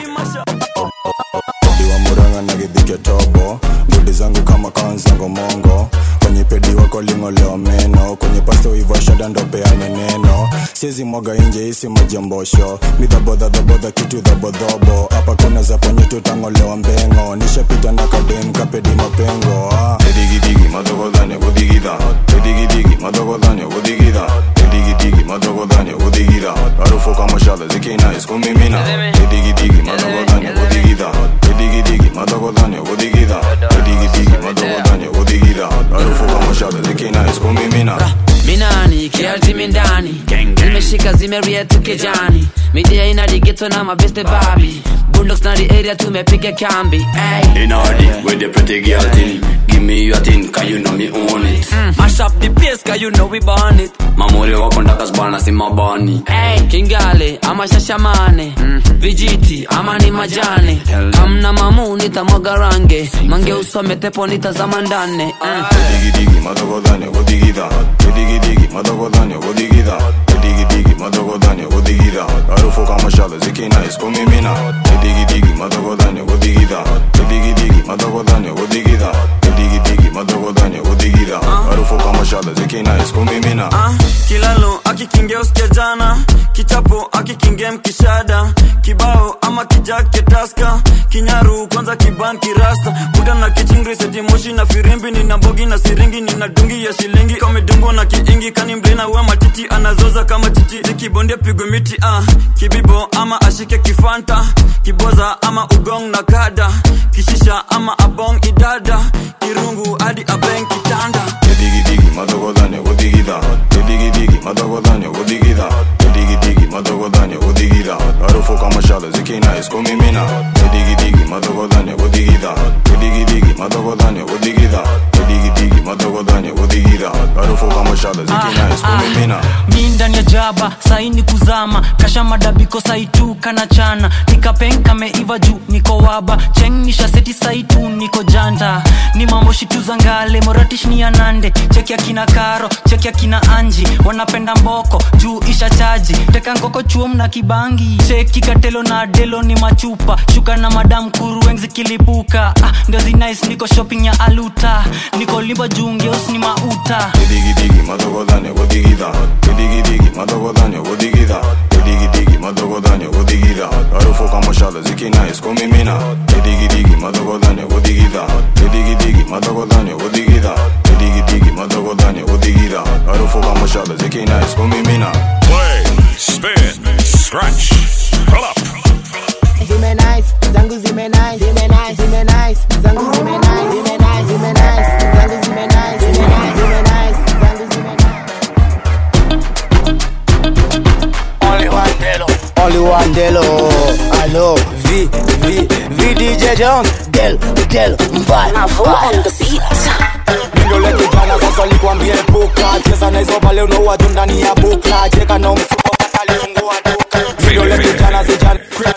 diwa muranga na gidhike tobo ngudi zangu kama kanzango mongo kwenye pedi wako ling'olewa meno kwenye pasto iva shada ndo peane neno siezi mwaga inje isi majiambosho midhabodhadhabodha kitu dhabodhobo hapa kuna za ponye tutang'olewa mbengo nishapita na kadem kapedi mapengo ah. edigidigi madhogodhane kudigidha edigidigi madhogodhane kudigidha edigidigi madhogodhane kudigidha harufu kama shala zikinais kumimina edigidigi madhogodhane kudigidha edigidigi madhogodhane kudigidha edigidigi madhogodhane kudigidha harufu kama shala zikinais kumimina minani kiartimi ndani zimeshika zimeria tukejani midia inadigeto na mabeste babi bundox na the area tumepiga kambi ay. In order with the pretty girl thing Give me your thing, cause you know me own it Mm, mash up the place cause you know we born it Mamuri wako ndakas bana si mabani Ay, kingale ama shashamane vijiti ama ni majane kamna mamu nitamwaga range mange usome tepo nitazama ndane mm. edigidigi madhogodhane kudigidha edigidigi madhogodhane kudigidha edigidigi madhogodhane kudigidha harufu kama shala zikinais kumimina edigidigi madhogodhane kudigidha edigidigi madhogodhane kudigidha edigidigi madhogodhane kudigidha harufu kama shala zikinais kumimina ah, kilalo akikingia usikia jana kichapo akikingia mkishada kibao ama kijake taska kinyaru kwanza kiban kirasta kuda na kichingri setimoshi na firimbi nina mbogi na siringi nina dungi ya shilingi kamedungwa na kiingi kani mblina we matiti anazoza kama chichi zikibondia pigwe miti ah, kibibo ama ashike kifanta kiboza ama ugong na kada kishisha ama abong idada kirungu hadi abeng kitanda edigidigi madhogodhane kudigidha edigidigi madhogodhane kudigidha edigidigi madhogodhane kudigidha harufu kama shala ziki zikinais kumimina kudigidigi madogodhani kudigidha kudigidigi madogodhani kudigidha kudigidigi madogodhani kudigidha harufu kama shada zikinais kumimina mi ndani ya jaba saini kuzama kasha madabiko saitu kana chana nikapenka meiva juu niko waba chengnisha seti saitu niko janta ni mambo shitu za ngale moratish ni anande cheki akina karo cheki akina anji wanapenda mboko juu isha chaji teka ngoko chuom na kibangi cheki katelo na delo ni machupa shuka na madam kurueng zikilipuka ah, ndio zinais niko shopping ya aluta niko limba juu ngeus ni mauta kudigidigi madogodhani kudigidha kudigidigi madogodhani kudigidha kudigidigi madogodhani kudigidha harufu kama shada zikinais kumimina kudigidigi madogodhani kudigidha kudigidigi madogodhani kudigidha kudigidigi madogodhani kudigidha harufu kama shada zikinais kumimina Play, spin, scratch, pull up. zime nice zangu zime nice zime nice zime nice zangu zime nice zime nice zime nice zangu zime nice zime nice zime nice zangu zime Only one Delo. Only one Delo. I know. V, V, V DJ Jones. Del, Del, mbaya. on the Mindole kijana sasa likwambie puka cheza na hizo pale unaua tu ndani ya buka cheka na msuko atalifungua duka Mindole kijana sijana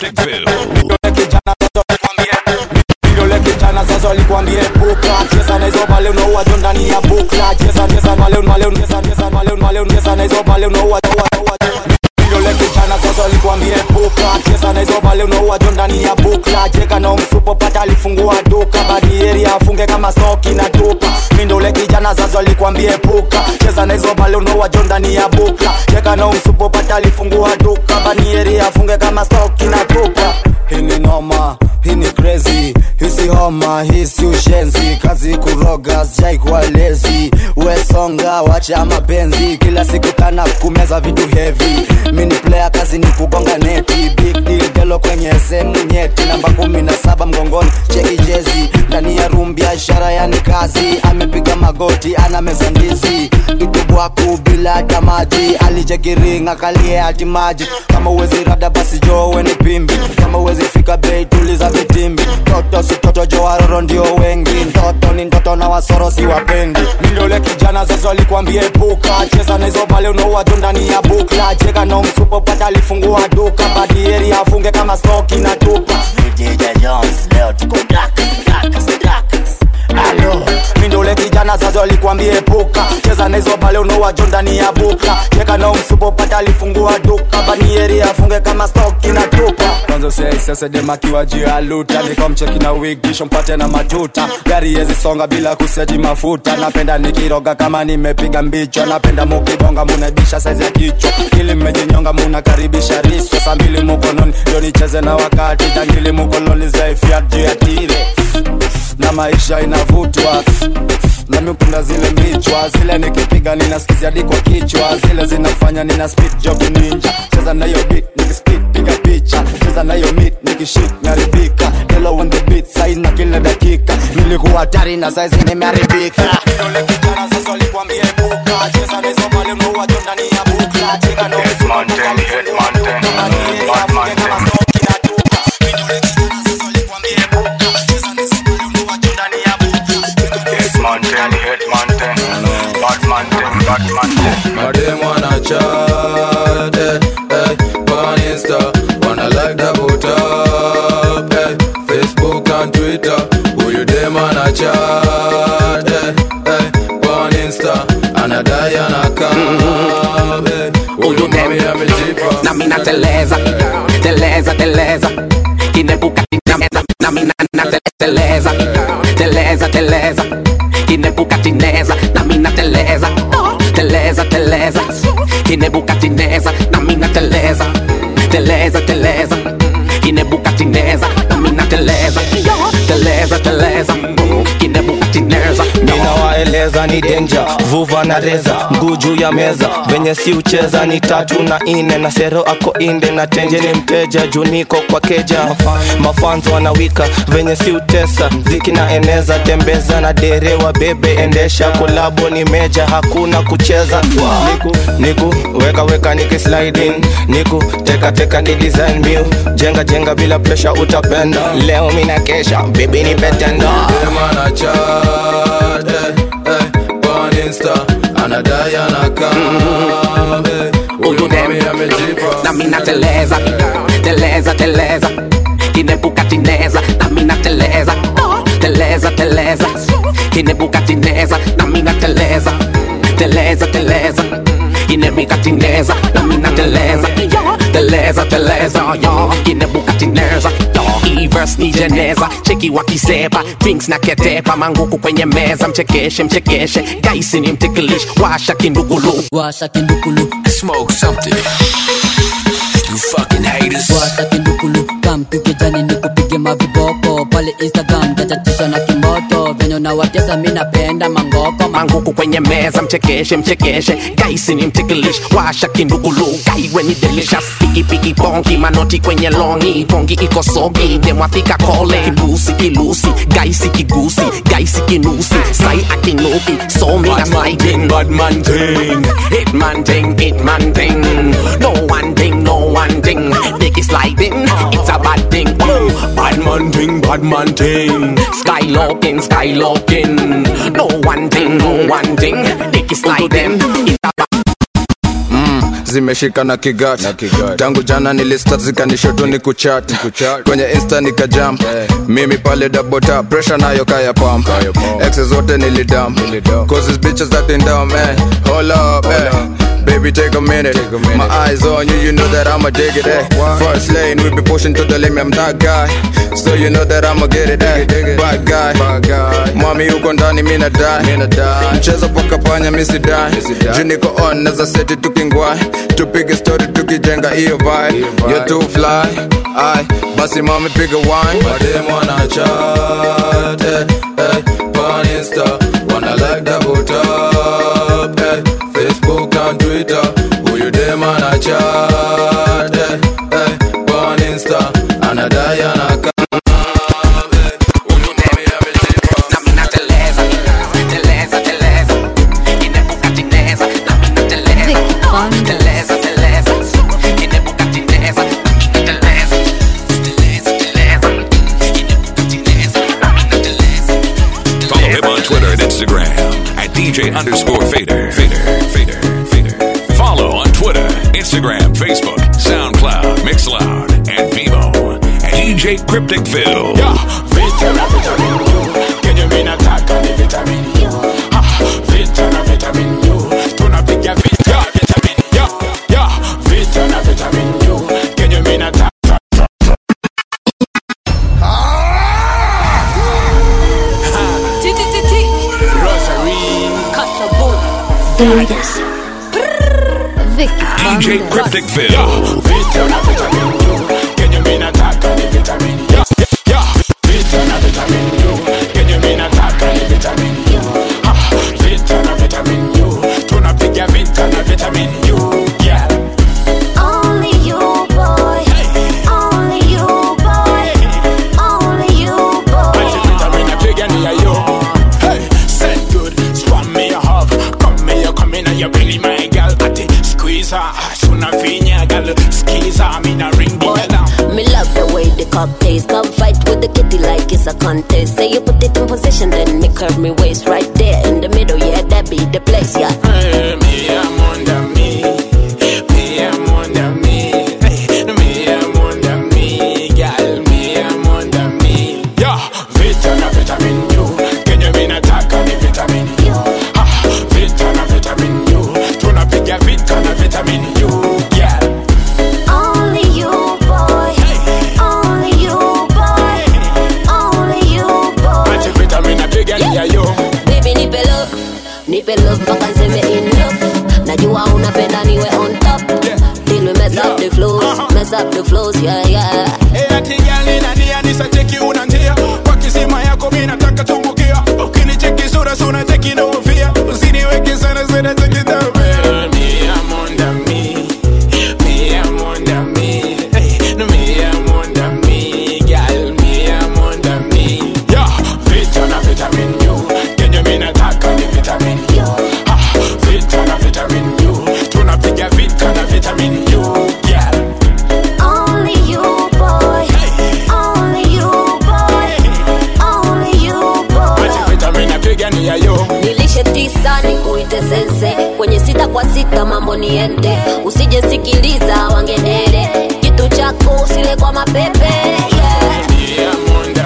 Mindole kijana sasa likwambie Mindole kijana sasa likwambie puka cheza na hizo pale unaua tu ndani ya buka cheza cheza pale pale cheza cheza pale pale cheza na hizo pale unaua unaua Mindole kijana sasa likwambie puka cheza na hizo pale unaua tu ndani ya buka cheka na msupo pata alifungua duka badieri afunge kama soki na tupa mindole kijana sasa likwambie puka cheza na hizo pale unaua jo ndani ya buka cheka na msupo pata alifungua duka banieri afunge kama soki na tupa hii ni noma hii ni crazy hisi homa hisi ushenzi kazi kuroga sijai kuwa lezi wesonga wacha mapenzi kila siku kana kumeza vitu heavy mini player kazi ni kugonga neti big deal delo kwenye sehemu nyeti namba kumi na saba mgongoni cheki jezi ndani ya room biashara yani kazi amepiga magoti ana meza ndizi itubwaku bila hata maji alichekiringa kalie hati maji kama uwezi rada basi jowe ni pimbi kama uwezi fika bei tuliza vitimbi toto si toto jo waroro ndio wengi ndoto ni ndoto na wasoro si wapendi mindole kijana sasa alikwambie puka cheza na hizo pale unaua tu ndani ya bukla cheka na msupo pata alifungua duka badieri afunge kama stoki na tupa DJ Jones leo tuko dark dark dark Alo, mindole kijana sasa alikwambie puka cheza na hizo pale unaua jo ndani ya buka cheka na msupo pata alifungua duka banieri afunge kama stoki na tupa kwanza sei sasa demakiwa juu ya luta nikomcheki na wig kisha mpate na matuta gari yezi songa bila kuseji mafuta napenda nikiroga kama nimepiga mbicho napenda mukibonga munabisha saizi ya kichwa ili mmejinyonga munakaribisha riswa saa mbili mukononi ndio nicheze na wakati jangili mukoloni zaifia juu ya tire na maisha inavutwa nami upenda zile mbichwa zile nikipiga ninaskizia hadi kwa kichwa zile zinafanya nina speed job ninja cheza na hiyo beat nikispit piga picha cheza na hiyo meat nikishit naribika delo on the beat sai na kila dakika nilikuwa hatari na saizi nimeharibika Dole kijana sasa alikwambia epuka cheza na hizo pale unaua tu ndani ya bukla cheka na Hitman thing, hitman thing, Batman thing. Hitman thing, hitman thing, Batman thing, Batman thing. Madem wanna chat, eh, eh, on Insta, wanna like the put up, eh, Facebook and Twitter. Who you dem wanna chat, eh, eh, on Insta, anadai anakam, eh, huyu mami amejipa. na mina teleza teleza teleza kinebuka tinameza na mina na te- teleza teleza teleza kinebuka tineza na mina teleza teleza teleza kinebuka tineza na mina teleza teleza teleza kinebuka tineza na mina teleza teleza teleza kinebuka tineza ninawaeleza kucheza ni denja vuva na reza mguu juu ya meza venye si ucheza ni tatu na ine na sero ako inde na tenje ni mteja juu niko kwa keja mafanzo wanawika venye si utesa ziki na eneza tembeza na derewa bebe endesha kolabo ni meja hakuna kucheza niku niku weka weka niki sliding niku teka teka ni design mew jenga jenga bila pressure utapenda leo mina kesha baby ni betenda Demana chat, eh, eh, on Insta, anadai anakam, eh, huyu mami amejipa. na mina teleza teleza teleza kinebuka tineza na mina teleza teleza teleza kinebuka tineza na mina teleza teleza teleza kinebuka tineza na mina teleza teleza teleza yo kinebuka tineza yo hii verse ni jeneza cheki wakiseba drinks na ketepa manguku kwenye meza mchekeshe mchekeshe gaisi ni mtikilish washa kindugulu washa kindukulu Smoke something. You fucking haters. washa kindukulu kam tukijani nikupige maviboko pale instagram tachatisha na kimoto venye unawatesa mi napenda mangoko manguku kwenye meza mchekeshe mchekeshe gaisi ni mtikilish washa kindugulu gaiwe ni delicious pikipiki bongi manoti kwenye longi bongi iko sogi demwafika kole kibusi kilusi gaisi kigusi gaisi kinusi sai akinuki so mi na sliding bad man ting hitman ting hitman ting no one thing no one thing dick is sliding it's a bad thing Ooh, bad man ting bad man ting skylocking skylocking no one thing no one thing dick is sliding it's a bad zimeshika na kigat tangu jana nilista zikanishoto ni kuchat kwenye insta nikajump mimi pale dabota presha nayo kaya pump exe zote nilidam cause these bitches acting dumb eh. hold up eh. Baby, take a minute. My eyes on you, you know that I'ma dig it. Eh. First lane, we be pushing to the limit. I'm that guy, so you know that I'ma get it. Eh. Bad guy, mami uko ndani, mina die. Mchezo paka panya, misi die. Juu niko on, naza seti tukingwai. Tupige story, tukijenga hiyo vibe. You're too fly, ai basi mami piga wine. Madem wanna chat, eh, eh, on Insta, wanna like double tap, eh, Facebook and Twitter, who you dem wanna chat, eh, eh, on Insta, anadai anaka Follow him on Twitter and Instagram at DJ underscore Fader. Fader, Fader, Fader. Follow on Twitter, Instagram, Facebook, SoundCloud, Mixcloud, and Vimo at DJ Crypticville. Vitamin, vitamin U. Kenye mimi nataka ni vitamin U. Ha, vita na vitamin U. Tunapiga vita vitamin U. Ya, vita na vitamin U. Kenye mimi nataka Vegas. DJ Crypticville. Vita na vitamin U. Kenye mimi nataka ni vitamin U. Ya, vita na vitamin U. Kenye mimi nataka ni vitamin U. Ha, vita na vitamin U. Tunapiga vita na vitamin U. Yeah. Only you, boy. Only you, boy. Only you, boy. Vitamin napiga ni ya yo. Hey, said good. Swam me a hug. Come me, you come in and you really my girl. Ati squeeze her. Suna vinya girl. Squeeze her. Me na ring the bell. Me love the way the cock tastes. Come fight with the kitty like it's a contest. Say you put it in position, then me curve me waist right there in the middle. Yeah, that be the place. Yeah. Hey, me I'm under me. Me I'm under me. Hey, me I'm under me. Girl, me I'm under me. Yeah, vita na vitamin U. Kenye mimi nataka ni vitamin U. Ha, vita na vitamin U. Tunapiga vita na vitamin U. Yeah. Only you, boy. Only you, boy. Only you, boy. Ati vitamin napiga ni ya yo. Baby, nipe love. Nipe love mpaka niseme enough. Najua unapenda niwe on top. Till we mess up the flows. Mess up the flows, yeah, yeah. Eh, ati girl nina nia nisacheki una njia kwa kisima yako mi nataka tumbukia ukinicheki sura sura cheki na ufia niende usijesikiliza wangedere kitu chako usile kwa mapepe yeah.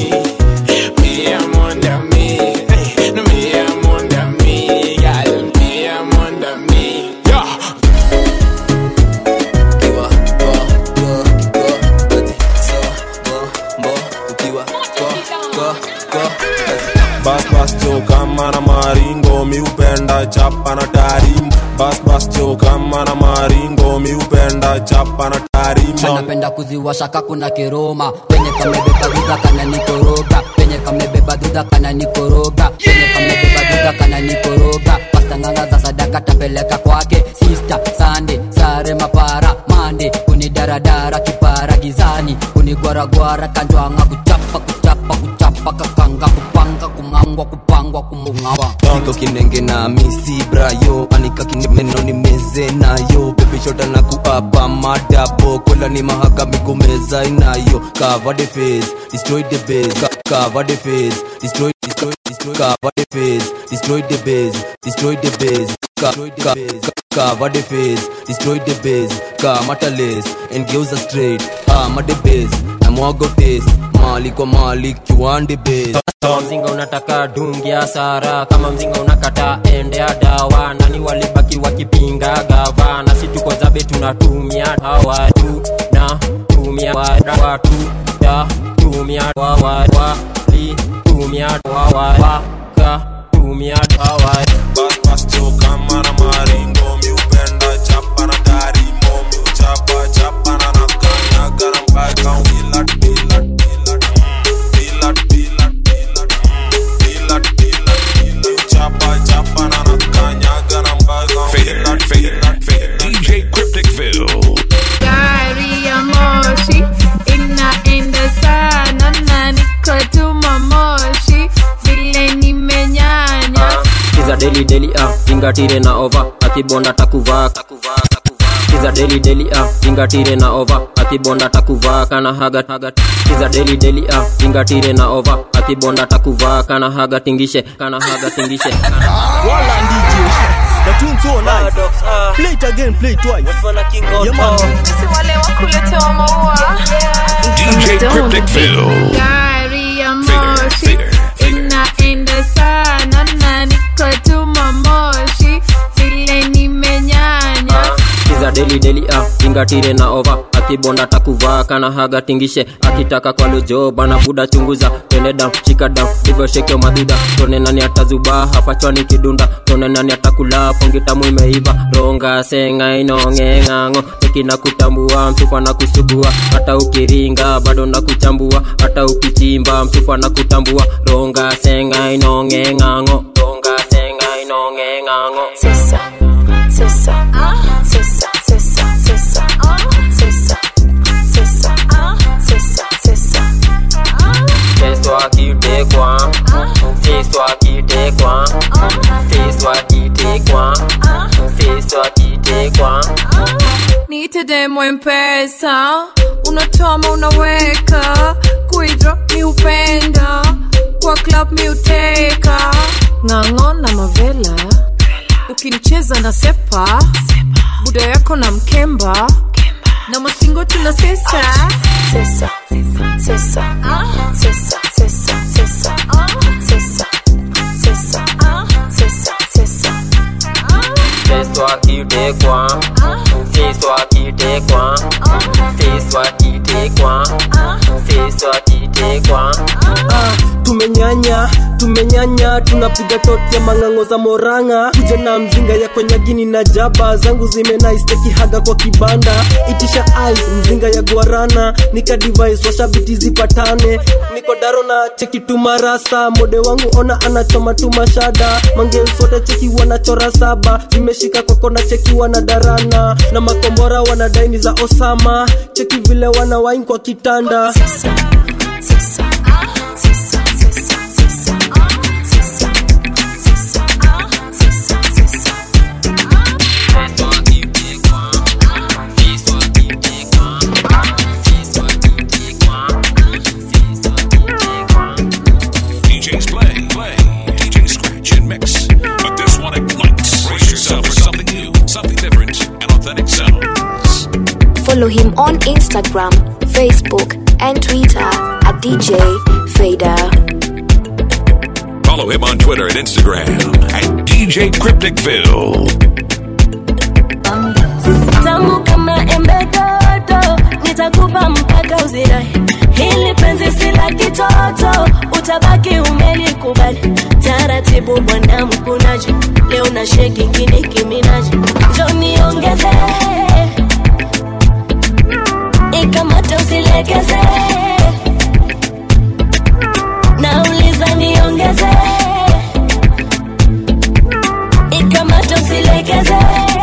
bas bas jo kama na maringo mi upenda chapa na tarim bas bas jo kama na maringo mi upenda chapa na tarim napenda kuziwasha kakuna kiroma penye kamebeba dhudha kana nikoroga penye kamebeba dhudha kana nikoroga penye kamebeba dhudha kana nikoroga pastanganga za sadaka tapeleka kwake sista sande sare mapara mande kunidaradara kipara gizani kunigwaragwara kanjwanga kuchapa kuchapa kuchapa kakanga kupanga kumangwa kupangwa kumungawa siko kinenge na misi brayo anika kinemeno ni meze nayo bebishota na kuapa madabo kola ni mahaka migomeza inayo cover the face destroy the base Ka- cover the face destroy destroy destroy cover the face destroy the base destroy the base Ka- ka- ka- cover the face destroy the base kamata lace engeuza straight ama the base na mwago taste mali kwa mali kiwande base kama mzinga unataka dungia sara kama mzinga unakata endea dawa nani walibaki wakipinga gavana si tuko zabe tunatumia dawa tu na tumia wa- watu ya tumia wa- wa- wali tumia wa- wa- waka tumia dawa bas bas jo kama na maringo mi upenda chapa na tarimo mi uchapa chapa na nakanyaga na mpaka wilat wilat wilat wilat wilat wilat wilat wilat mi uchapa chapa na nakanyaga na mpaka Fader, Fader, Fader. DJ Crypticville. gari ya moshi inaenda sana na niko tuma moshi vile nimenyanya kiza deli deli ah ingatire na ova akibonda takuvaa kiza deli deli ah ingatire na ova akibonda takuvaa kana haga haga kiza deli deli ah ingatire na ova akibonda takuvaa kana haga tingishe kana haga tingishe Wala DJ. The tune so nice. Play it again, play it twice. Yeah, man. si wale wa kuletewa maua DJ Crypticville. gari ya moshi inaenda sana na niko tuma moshi vile nimenyanya kiza deli deli ah ingatire na ova akibonda takuvaa kana haga tingishe akitaka kwa lojo bana buda chunguza twende down shika down hivyo shekeo madhudha tone nani atazubaa hapa chwani kidunda tone nani atakula pongi tamu imeiva ronga senga inongeng'ang'o tekina kutambua msupa na kusugua hata ukiringa bado na kuchambua hata ukichimba msupa na kutambua ronga senga inongeng'ang'o ronga senga inongeng'ang'o Sisa, sisa, sisa, sisa, sisa, sisa, sisa, sisa, sisa. Festo akitekwa Festo akitekwa Festo akitekwa Festo akitekwa niite demo mpesa unatoma unaweka kuidro mi upenda kwa club mi uteka ng'ang'o na mavela ukinicheza na sepa buda yako na mkemba na mastingo tuna sesa sesa sesa sesa sesa sesa sesa sesa sesa sesa Festo akitekwa Festo akitekwa Festo akitekwa Festo akitekwa tumenyanya tumenyanya tunapiga toti ya mang'ang'o za moranga kuja na mzinga ya kwenye gini na jaba zangu zimenaisteki haga kwa kibanda itisha ice mzinga ya guarana nika device washabiti zipatane niko daro na cheki tumarasa mode wangu ona anachoma tumashada mangeuswote cheki wanachora saba zimeshika kwako na cheki wanadarana na makombora wanadaini za osama cheki vile wana wain kwa kitanda DJs play, play. DJ scratch and mix. But this one ignites. Brace yourself for something new, something different. Follow him on Instagram, Facebook, and Twitter at DJ Fader. Follow him on Twitter and Instagram at DJ Crypticville. tamu kama embe dodo nitakupa mpaka uzirai hili penzi si la kitoto utabaki umelikubali taratibu bwana mkunaji leo na sheki kini kiminaji joniongeze ikamate usilegeze nauliza niongeze ikamate usilegeze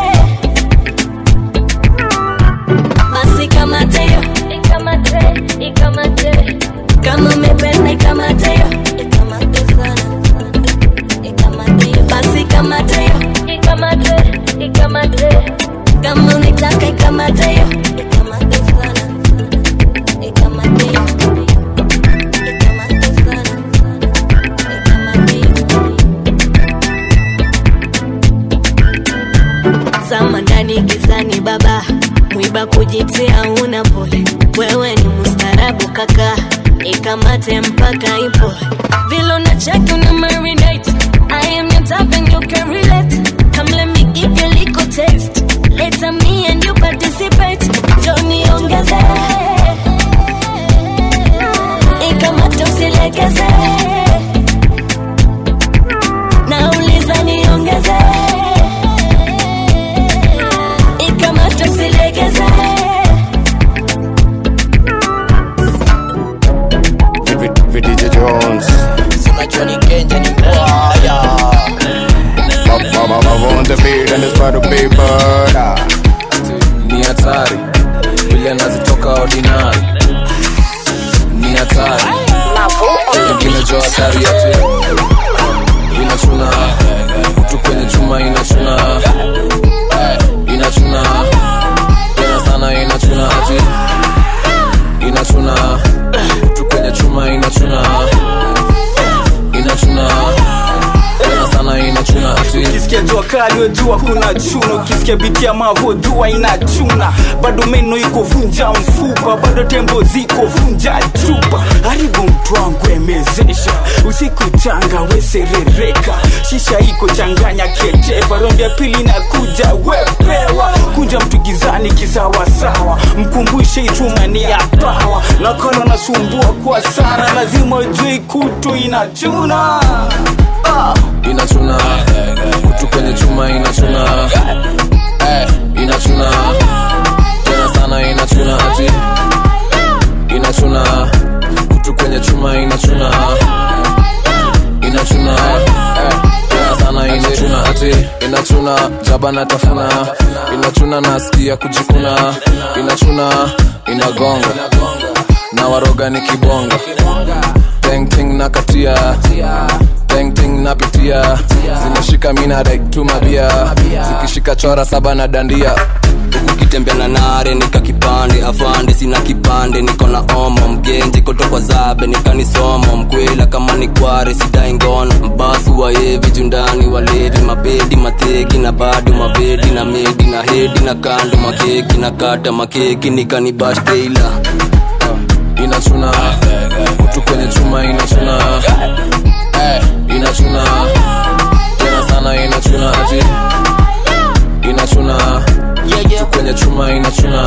basi kamateo ikamate ikamate kama umependa ikamateo ikamate sana ikamateo basi kamateo ikamate ikamate kama unitaka ikamateo ikamate sana ikamateo ikamate sana zama ndani gizani baba mwiba kujitia una pole wewe ni mustarabu kaka ikamate mpaka ipo vile unacheki una marinate I am your type and you can relate come let me give you a little taste later me and you participate Johnny ongeze ikamate usilegeze nauliza niongeze ikamate usilegeze VDJ Jones Sema Johnny Kenja ni mbaya Mama on the beat and it's part of paper ni hatari vile nazitoka ordinary ni hatari ingine jo hatari ati inachuna kutu kwenye chuma inachuna inachuna tena sana inachuna ati inachuna kutu kwenye chuma inachuna inachuna tena sana inachuna ati ukisikia jua kali wejua kuna chuna ukisikia biti ya mavo jua inachuna bado meno iko vunja mfupa bado tembo ziko vunja chupa haribu mtu wangu emezesha usiku changa weserereka shisha iko changanya ketepa rondi ya pili na kuja wepewa kunja mtu gizani kisawasawa mkumbushe ichuma ni ya pawa nakala nasumbua kwa sana lazima ujui kutu inachuna ah. inachuna kutu kwenye chuma inachuna Eh, inachuna tena sana inachuna ati inachuna kutu kwenye chuma inachuna inachuna Eh, tena sana inachuna ati inachuna jaba na tafuna inachuna nasikia kujikuna inachuna inagonga na waroga ni kibonga tengting na katia tengting napitia zinashika mina rektumabia zikishika chora saba na dandia ukitembea na nare nika kipande afande sina kipande niko na omo mgenji kotokwa zabe nikanisomo mkwela kama ni kware sidai ngono mbasu waevi jundani walevi mabedi mateki na bado mabedi na medi na hedi na kando makeki na kata makeki nikanibashteila inachuna kutu kwenye chuma inachuna Eh, inachuna tena sana inachuna ati inachuna kutu kwenye chuma inachuna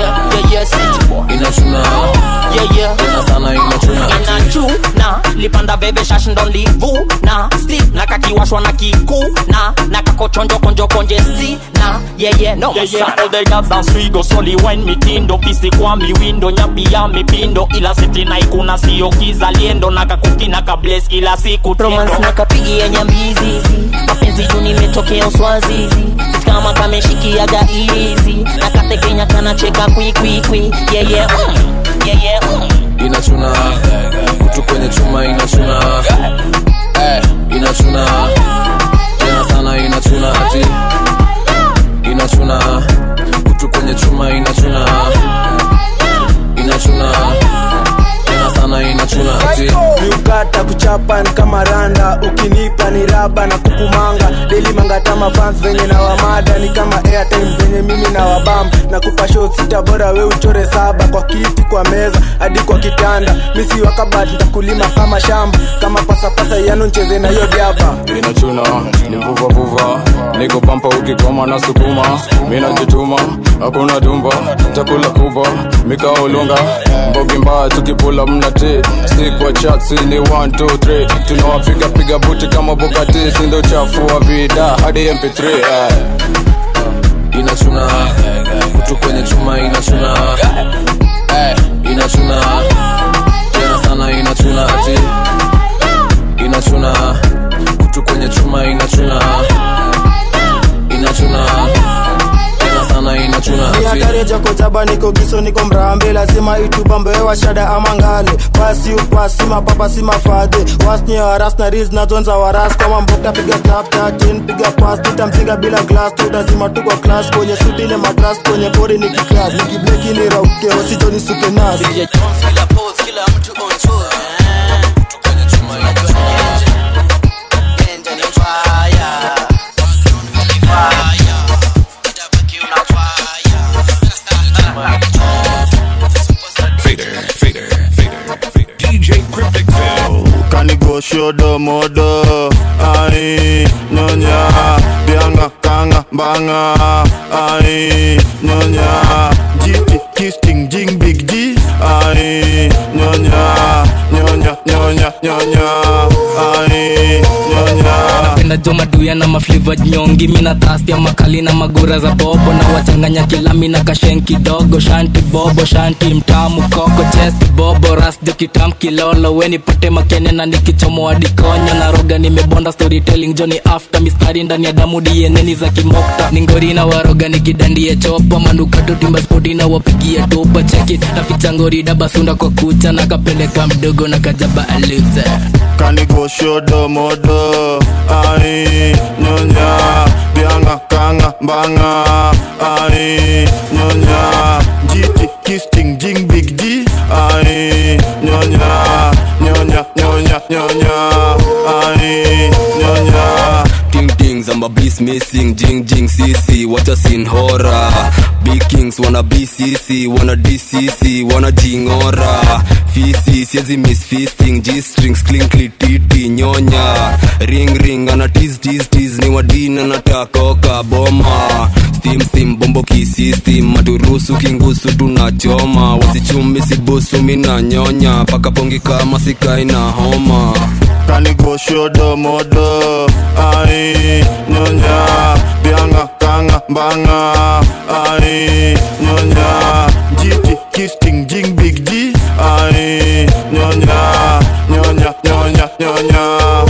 inachuna tena sana inachuna ati inachuna lipanda bebe shash ndo livuna sti na kakiwashwa na kikuna na kakochonjo konjo konje sti na yeye no Yeah, yeah, all the girls dance we go slowly wine mitindo pisi kwa miwindo nyapi ya mipindo ila siti na ikuna sio kizaliendo na kakuki na kables kila siku romance na kapigia nyambizizi mapenzi juu nimetokea uswazizi kama kameshikiaga izi na katekenya kanacheka kwikwikwi yeye mm, yeye mm. inachuna kutu kwenye chuma inachuna Eh, inachuna tena sana inachuna ati inachuna kutu kwenye chuma inachuna inachuna tena sana inachuna ati miukata kuchapa ni kama randa ukinipa ni raha jaba na kukumanga deli mangatama fans venye na wamada ni kama airtime venye mimi na wabam na kupa show sita bora we uchore saba kwa kiti kwa meza hadi kwa kitanda misi wakabat ntakulima kama shamba kama pasapasa yano ncheze na hiyo jaba inachuna ni vuvavuva niko pampa ukikoma na sukuma mina jituma hakuna dumba chakula kubwa mikaolunga mbogi mbaya tukipula mnati sikwa chatsi ni 123 tunawapiga piga buti kama bukati sindo chafu wa vida hadi mp3 eh. inachuna kutu kwenye chuma inachuna Eh, inachuna tena sana inachuna ati inachuna kutu kwenye chuma inachuna inachuna tena sana inachuna ati miakareja kojaba niko giso niko mrambe lazima itubambewa shada ama ngale pasi upasi mapapa si mafadhe wasni waras na riz nazonza waras kama mbokta piga snapchatin piga pas tutamzinga bila glas tutazima tu kwa klas kwenye sutile matras kwenye pori nikiklas nikibleki ni rauke ositoni suke nas Fader, fader, fader, fader. DJ Cryptic Phil. kanigo shodo modo ai nyonya bianga kanga banga ai nyonya jiti kisting jing big g ai nyonya nyonya nyonya nyonya ai nyonya napenda jo maduya na mafliva nyongi mina tastia makali na magura za bobo na wachanganya kilami na kashen kidogo shanti bobo shanti mtamu koko chesti bobo ras jo kitam kilolo weni pate makene na nikichomoa dikonyo na roga nimebonda storytelling joni after mistari ndani ya damu dieneni za kimokta ningori na waroga nikidandie chopa manukato timba spoti na wapigia topa cheki naficha ngori dabasunda kwa kucha na kapeleka mdogo na kajaba aluze kanigo shodo modo ai nyonya bianga kanga banga ai nyonya jiti kisting jing big g ai nyonya nyonya nyonya nyonya ai nyonya Ting tings, I'm a beast missing, jing jing CC, what a scene horror. Big kings wanna BCC, wanna DCC, wanna jingora. Fisi, siezi miss feasting, G strings, clinkly titi, nyonya. Ring ring, ana tease tease tease, ni wadina natakoka boma. Steam steam, bombo kisistem, maturusu kingusu tunachoma. Wasichumi sibusu mina nyonya, paka pongi kama sikai na homa. kanigo shodo modo ai nyonya bianga kanga banga ai nyonya jiti kisting jing big g ai nyonya nyonya nyonya nyonya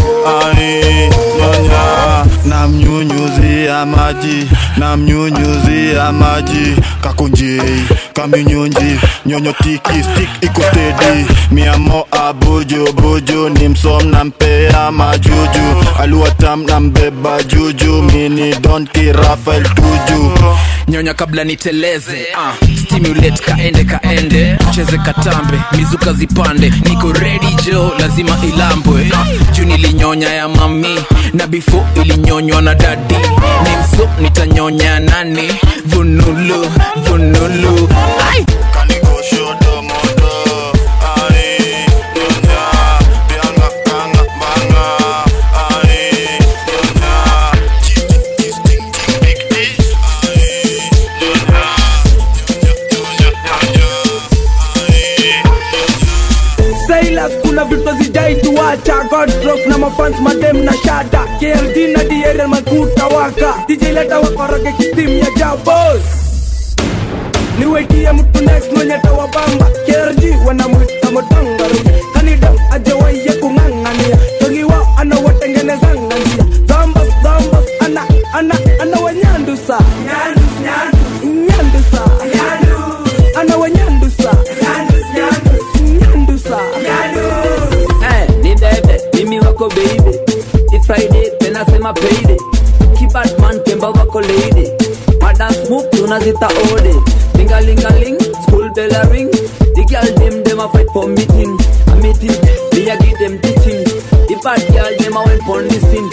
ai nyonya namnyunyuzia maji namnyunyuzia maji kakunjei kaminyunji nyonyo tiki stik iko stedi miamo abuju buju ni msom nampea majuju aluatam nambeba juju mini donki rafael tuju nyonya kabla niteleze uh, stimulate kaende kaende cheze katambe mizuka zipande niko ready jo lazima ilambwe uh, juu nilinyonya ya mami na before ilinyonywa na dadi ni mso nitanyonya nani vunulu vunulu Ai! Silas kuna vitu zijai tuacha Godstrok na mafans madem na shada KRG na diere makuta waka DJ leta wakoroge kistim ya jabos niwetie mtu next mwenye tawabamba KRG wanamwita motangari kanida ajawaye kung'ang'ania togi wao anawatengenezanga njia dhambas dhambas ana ana ana wanyandusa nyandusa ana wanyandusa nyandusa Eh, ni bebe mimi wako baby Ni friday tena sema payday kibadman kemba wako lady madance move tunazita ode lingalingaling school bell a ring the girl them them a fight for meeting a meeting me a give them teaching the bad girl them a went for listen pull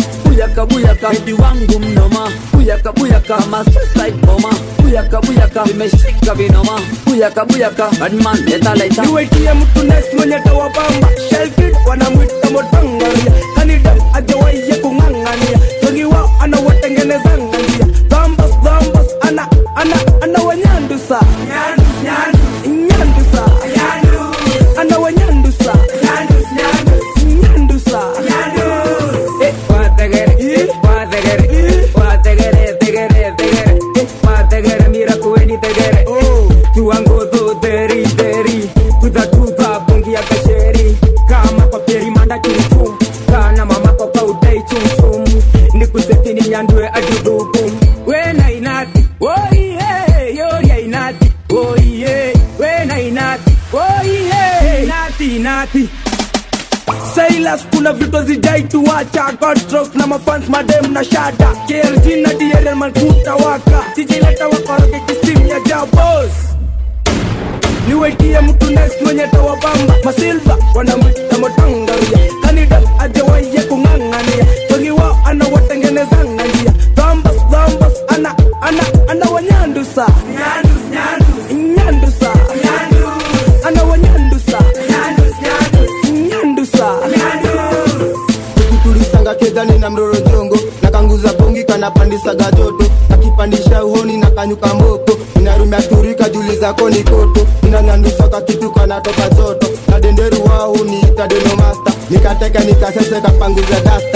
buyaka buyaka bebi wangu mnoma buyaka buyaka ma suicide bomber buyaka buyaka vimeshika vinoma buyaka buyaka badman leta leta niwetie mtu next mwenye tawabamba shelkid wanamwita motangaria kanida ajawaiye kung'ang'ania wengi wao anawatengenezanga njia dhambas dhambas ana ana ana wanyandusa nyandusa ana wanyandusa nyandusa Eh, wategere, eh, wategere, wategere, tegere, tegere, eh, wategere, mira kuweni tegere. Tuango do deri, deri, tuda tuda, bungi ya kasheri. Kama kwa peri manda chumchum, kana mama kwa kwa udai chumchum. Nikuseti ni nyandue adudukum. Wena inati, oh yeah, yoria inati, oh yeah, wena inati, oh yeah, inati, inati. Silas kuna vitu zijai tuacha Godstrokes na mafans madem na shada KLG na DRL malkuta waka DJ leta wakoroge kistim ya jabos niwetie mtu next mwenye tawabamba masilva wanamwita motangaria kanida ajawaiye kung'ang'ania wengi wao anawatengenezanga njia dhambas dhambas ana ana ana wanyandusa nyandusa ana wanyandusa nyandusa tulisanga kegani na mroro jongo na kanguza bongi kanapandisaga joto nakipandisha uhoni na kanyuka mboko inarumia turika juli zako ni koto inanyandusaka kitu kanatoka joto na denderu wao niita denomasta nikateka nikasese kapanguza dasta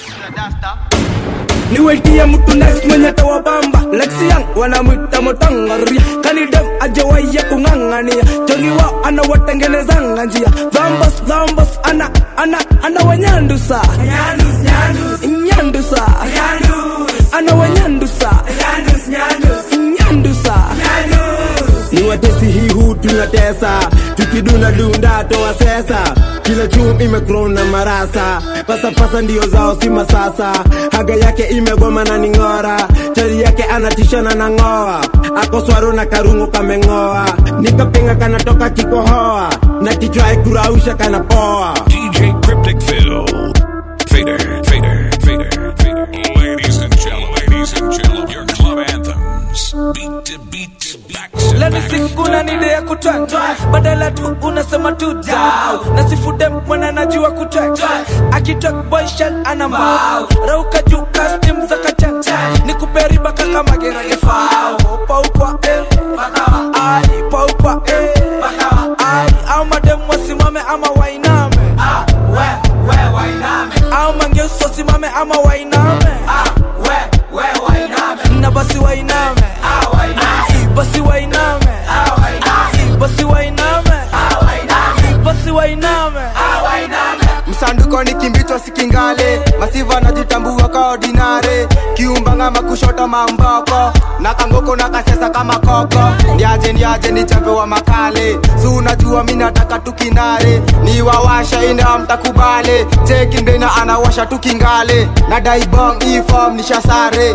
niwetie mtu next mwenye tawabamba lexian wanamwita motangaria kanidem ajawaiye kung'ang'ania jongi wao anawatengenezanga njia dhambas dhambas ana ana ana wanyandusa nyandusa ana wanyandusa nyandusa ni watesi hii hu tunatesa tukiduna dunda toa sesa kila chum imekrona marasa pasapasa ndio zao si masasa haga yake imegoma na ning'ora chali yake anatishana na ng'oa akoswaro na karungu kameng'oa nikapenga kanatoka kikohoa na kichwa ikurausha kanapoa DJ Cryptic Phil. Fader, fader, fader, fader. Ladies and gentlemen, ladies and gentlemen, your club anthems. Beat to beat to back to leni back. sikuna nide ya kutwanga badala tu unasema tu dau na sifude mwana najua kutwanga akitok boy shell ana mbao rauka juu custom za kachanja ni kuperiba kaka magerage fao paukwa eh bakawa ai paukwa eh bakawa ai au madem wasimame ama wainame ah we we wainame au mangeuso wasimame ama wainame ah we we wainame na basi wainame ah wainame basi wainame ah wainame basi wainame ah wainame basi wainame ah wainame msanduko ni kimbichwa sikingale masiva najitambua ka ordinare kiumbanga makushota mamboko na kangoko na kasesa kama koko ndiaje ndiaje ni chambe wa makale si unajua mi nataka tukinare ni wawasha ina mtakubale chekindena anawasha tukingale na daibong ifom nishasare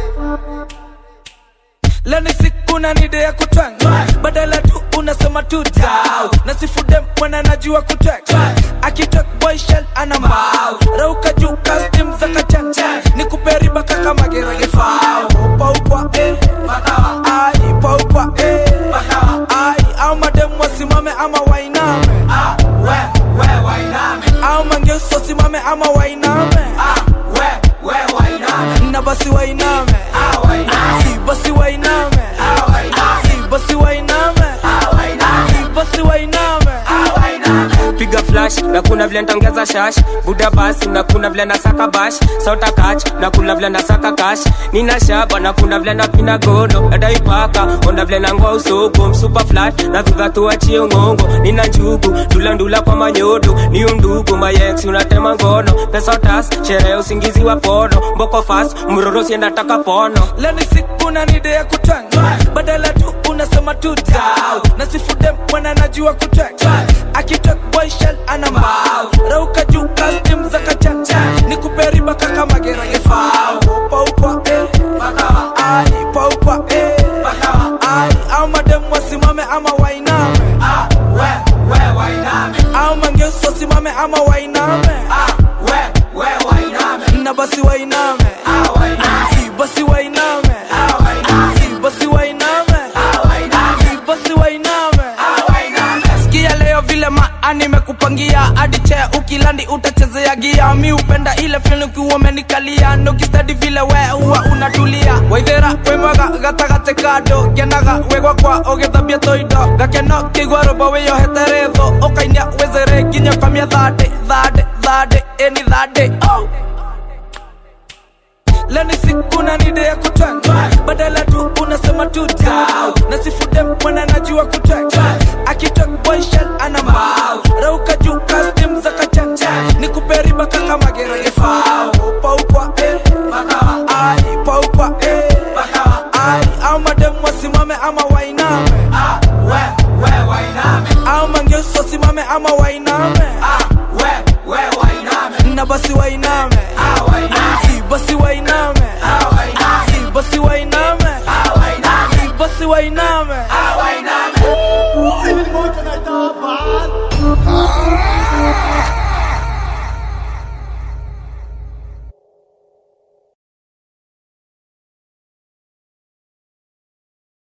leni sikuna nide ya kutwanga badala tu unasema tu dau na sifude mwana najua kutwanga akitok boy shell ana mbao rauka juu custom za kachanja ni kuperiba kaka magerage fao paukwa eh bakawa ai paukwa eh bakawa ai au madem wasimame ama wainame ah we we wainame au mangeuso wasimame ama wainame ah we we wainame na basi wainame ah wainame basi wainame ah wainame basi wainame ah wainame basi wainame ah wainame piga flash na kuna vile ntongeza shash buda basi na kuna vile nasaka bash sota kach na kuna vile nasaka kash nina shaba na kuna vile napina gono nadaipaka ona vile nangoa usoko msupa flat na dhudha tuachie ngongo nina njugu ndulandula kwa manyodo ni undugu mayex unatema ngono pesa tas sherehe usingizi wa pono mboko fast mroro siendataka pono leni sikuna nide ya kutwanga badala tu unasema tu dau na sifude mwana najua kutwanga akitok boy shell ana mbao rauka juu custom za kachanja ni kuperiba kaka magerage fao paukwa eh bakawa ai paukwa eh bakawa ai au madem wasimame ama wainame ah we we wainame au mangeuso simame ama wainame ah we we wainame na basi wainame Si, basi wainame Si, basi wainame Si, basi wainame sikia leo vile maa nimekupangia hadi chea ukilandi utachezea gia mi upenda ile fil ukiwa umenikalia nukistadi vile we huwa unatulia waithera wemwaga gatagate kando kenaga wegwa kwa ũgĩthambia toindo gakeno kĩigua rũmbo wĩyohete rĩthũ ũkainia wezere nginya kamia thande thande thande ĩni thande oh. leo ni siku na nide ya kutwanga badala tu unasema tu down na sifude mwana najua kutwanga akitok boyshel ana mbao rauka juu kastim za kachanja ni kuperiba kaka magera gefao paukwa eh bakawa ai paukwa eh bakawa ai au madem wasimame ama wainame ah we we wainame au mangeuso simame ama wainame ah we we wainame na basi wainame ah wainame si basi wainame ah wainame si basi wainame ah wainame si basi wainame